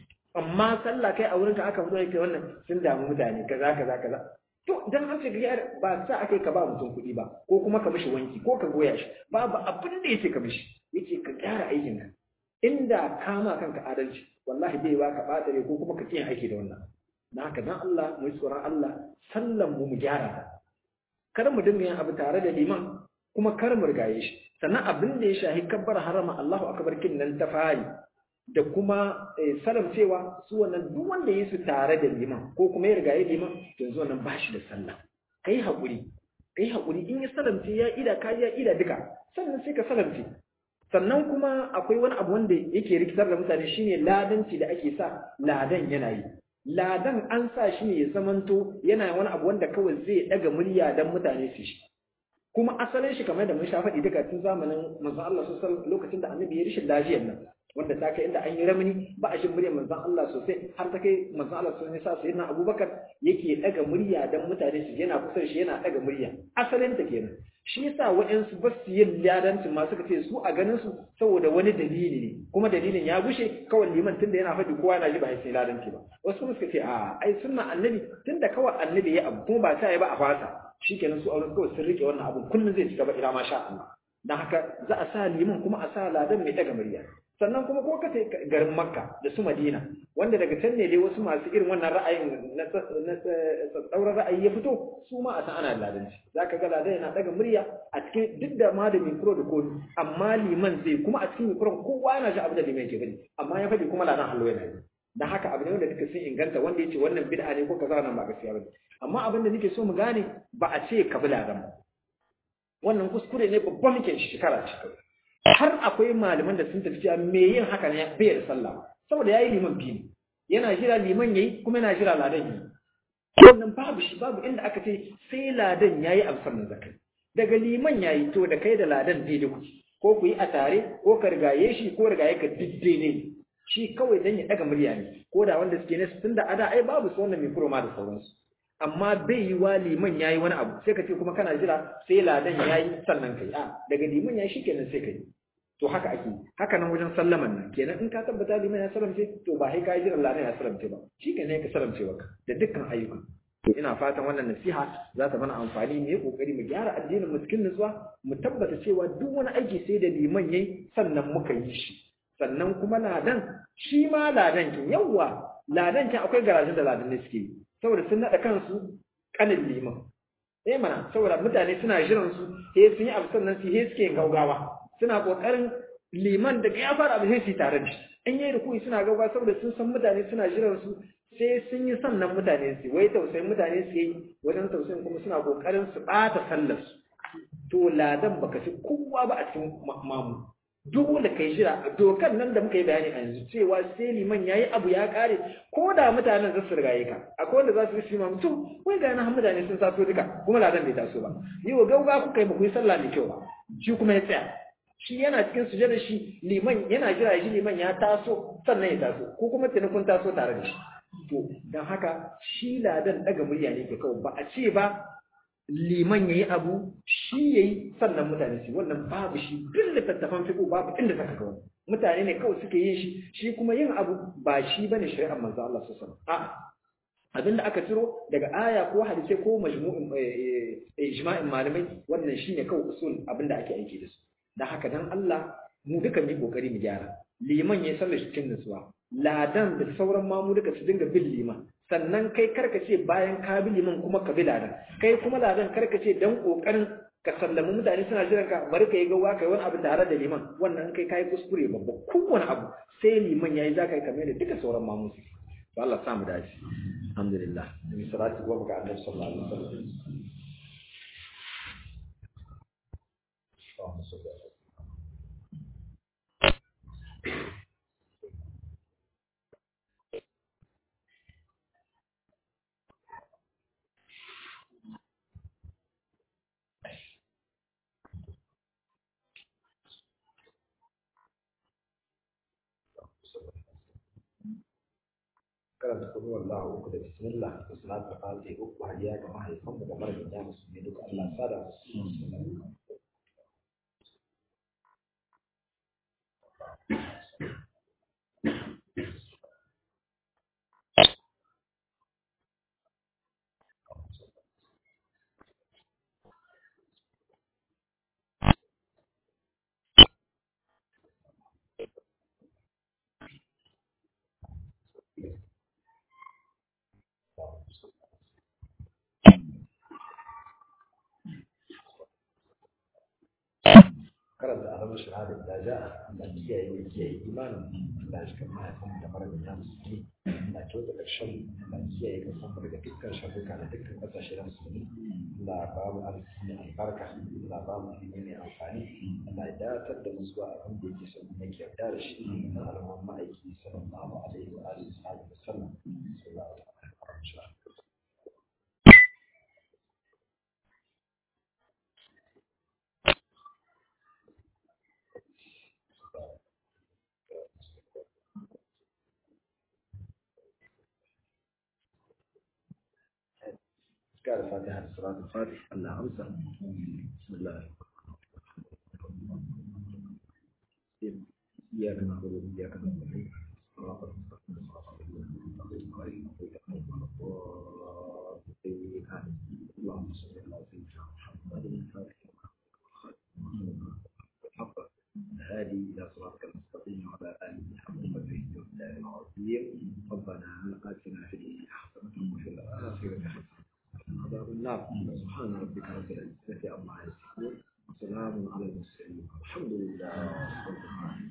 amma sallah kai a wurinka aka fito yake wannan sun damu mutane kaza kaza kaza to dan an ce ga ba sa akai ka ba mutum kuɗi ba ko kuma ka mishi wanki ko ka goya shi babu abin da yake ka mishi yace ka gyara aikin ka inda kama kanka adalci wallahi bai ba ka batare ko kuma ka kiyan aiki da wannan dan haka dan Allah mu yi tsoron Allah sallan mu mu gyara ta kar mu dinga yin abu tare da liman kuma kar mu rigaye shi sannan abin da ya shahi kabbar harama Allahu akbar kin nan ta fari da kuma salam cewa su wannan duk wanda ya su tare da liman ko kuma ya rigaye liman yanzu wannan ba shi da sallah kai haƙuri kai haƙuri in ya salamce ya ida ka ya ida duka sannan sai ka salamce sannan kuma akwai wani abu wanda yake rikitar da mutane shine ladanci da ake sa ladan yana yi ladan an sa shi ne ya zamanto yana wani abu wanda kawai zai daga murya dan mutane su shi kuma asalin shi kamar da mun sha faɗi duka tun zamanin manzon Allah sallallahu lokacin da annabi ya rishin lafiyar nan wanda ta kai inda an yi ramani ba a shin muryar manzon Allah sosai har ta kai manzon Allah sun sa sayyidina Abubakar yake daga murya dan mutane su yana kusa shi yana daga murya asalin ta kenan shi yasa waɗansu ba su yin ladanci ma suka ce su a ganin su saboda wani dalili ne kuma dalilin ya gushe kawai liman tunda yana faɗi kowa na ji ba sai ladanci ba wasu kuma suka ce a ai sunna annabi tunda kawai annabi ya abu kuma ba ta yi ba a fasa shikenan su auren kawai sun rike wannan abun kullum zai ci gaba ila ma sha Allah dan haka za a sa liman kuma a sa ladan mai daga murya sannan kuma ko ka garin makka da su madina wanda daga can ne dai wasu masu irin wannan ra'ayin na tsauran ra'ayi ya fito su ma a san ana ladanci za ka ga ladan yana daga murya a cikin duk da ma da mikro da komi amma liman zai kuma a cikin mikro kowa yana ji abu da liman ke gani amma ya faɗi kuma ladan hallo yana yi da haka abu ne wanda duka sun inganta wanda ya ce wannan bid'a ne ko kaza nan ba gaskiya bane amma abin da nake so mu gane ba a ce ka bi ladan ba wannan kuskure ne babban muke shekara ce kawai har akwai malaman da sun tafi cewa me yin haka ne bai da sallah saboda yayi liman biyu yana jira liman yayi kuma yana jira ladan yi wannan babu shi babu inda aka ce sai ladan yayi abu sannan zakai daga liman yayi to da kai da ladan daidai kuke ko ku yi a tare ko ka rigaye shi ko rigaye ka didde ne shi kawai dan ya daga murya ne ko da wanda suke ne tunda ada ai babu su wannan mikro ma da sauransu amma bai yi wa liman yayi wani abu sai ka ce kuma kana jira sai ladan yayi sannan kai a daga liman yayi shikenan sai kai to haka ake haka nan wajen sallaman nan kenan in ka tabbata liman ya salamce to ba sai ka jira ladan ya salamce ba shikenan ka salamce baka da dukkan ayyuka to ina fatan wannan nasiha za ta mana amfani mu yi kokari mu gyara addinin mu cikin nutsuwa mu tabbata cewa duk wani aiki sai da liman yayi sannan muka yi shi sannan kuma ladan shi ma ladan kin yawa ladan kin akwai garajin da ladan ne suke yi saboda sun naɗa kansu ƙanin liman eh mana saboda mutane suna jiran su he sun yi abu sannan su he suke gaugawa suna ƙoƙarin liman daga ya fara abu sai su tare da shi in yi rukuni suna gaugawa saboda sun san mutane suna jiran su sai sun yi sannan mutane su wai tausayin mutane su yi wajen tausayin kuma suna ƙoƙarin su ɓata sallar su to ladan baka fi kowa ba a cikin mamu dole kai jira dokan nan da muka yi bayani a yanzu cewa sai liman yayi abu ya kare ko da mutanen za su rigaye ka akwai wanda za su yi ma mutum wai ga nan mutane sun taso duka kuma ladan bai taso ba yi wa gauga kuka yi ba ku yi sallah mai kyau ba shi kuma ya tsaya shi yana cikin sujada shi liman yana jira shi liman ya taso sannan ya taso ko kuma tuni kun taso tare da shi to dan haka shi ladan daga murya ne ke kawai ba a ce ba liman yayi abu shi yayi sannan mutane su wannan babu shi duk littattafan fiqh babu inda saka ga wannan mutane ne kawai suke yin shi shi kuma yin abu ba shi bane shari'ar manzo Allah sallallahu alaihi wasallam a abinda aka ciro daga aya ko hadisi ko majmu'in ijma'in malamai wannan shine kawai usul abinda ake aiki da su dan haka dan Allah mu duka mu kokari mu gyara liman yayi sallar shi cikin nutsuwa ladan da sauran mamu duka su dinga bin liman sannan kai karka ce bayan ka bi liman kuma ka bi ladan kai kuma ladan karka ce dan kokarin ka sallami mutane suna jiran ka bari ka yi gawa kai wani abu tare da liman wannan kai kai kuskure babba kowane abu sai liman yayi za ka yi kamar da duka sauran mamu su to Allah sa mu dace alhamdulillah ni salati wa ga annabi sallallahu alaihi wasallam karanta kuma wallahu uku da bismillah da salatu fatiha uku hadiya ga mahaifan mu da mara da musulmi duka Allah sada musu karanta alamar shahada da ja Allah kiyaye mai kiyaye imanin Allah shi kan mahaifin da mara da musulmi Allah kyauta ƙarshen Allah kiyaye ka san daga dukkan sharruka da dukkan ƙasashe na musulmi Allah ba mu arziki mai albarka Allah ba mu ilimi mai amfani Allah ya datar da mu zuwa abin da yake son yake yarda da shi na al'umma ma'aiki sallallahu alaihi wa alihi wa sallam sallallahu alaihi wa sallam قال فاتحة صلاة الفاتح الله أمسى بسم الله إياك نعبد وإياك نستعين صراط المستقيم صراط الذين أنعمت عليهم غير المغضوب عليهم ولا الضالين اللهم صل على سيدنا محمد الفاتح الحق الهادي إلى صراطك المستقيم وعلى آله حق قدره ومقداره العظيم ربنا آتنا في الدنيا حسنة وفي الآخرة حسنة عذاب النار سبحان ربك رب العزة عما يصفون وسلام على المرسلين الحمد لله رب العالمين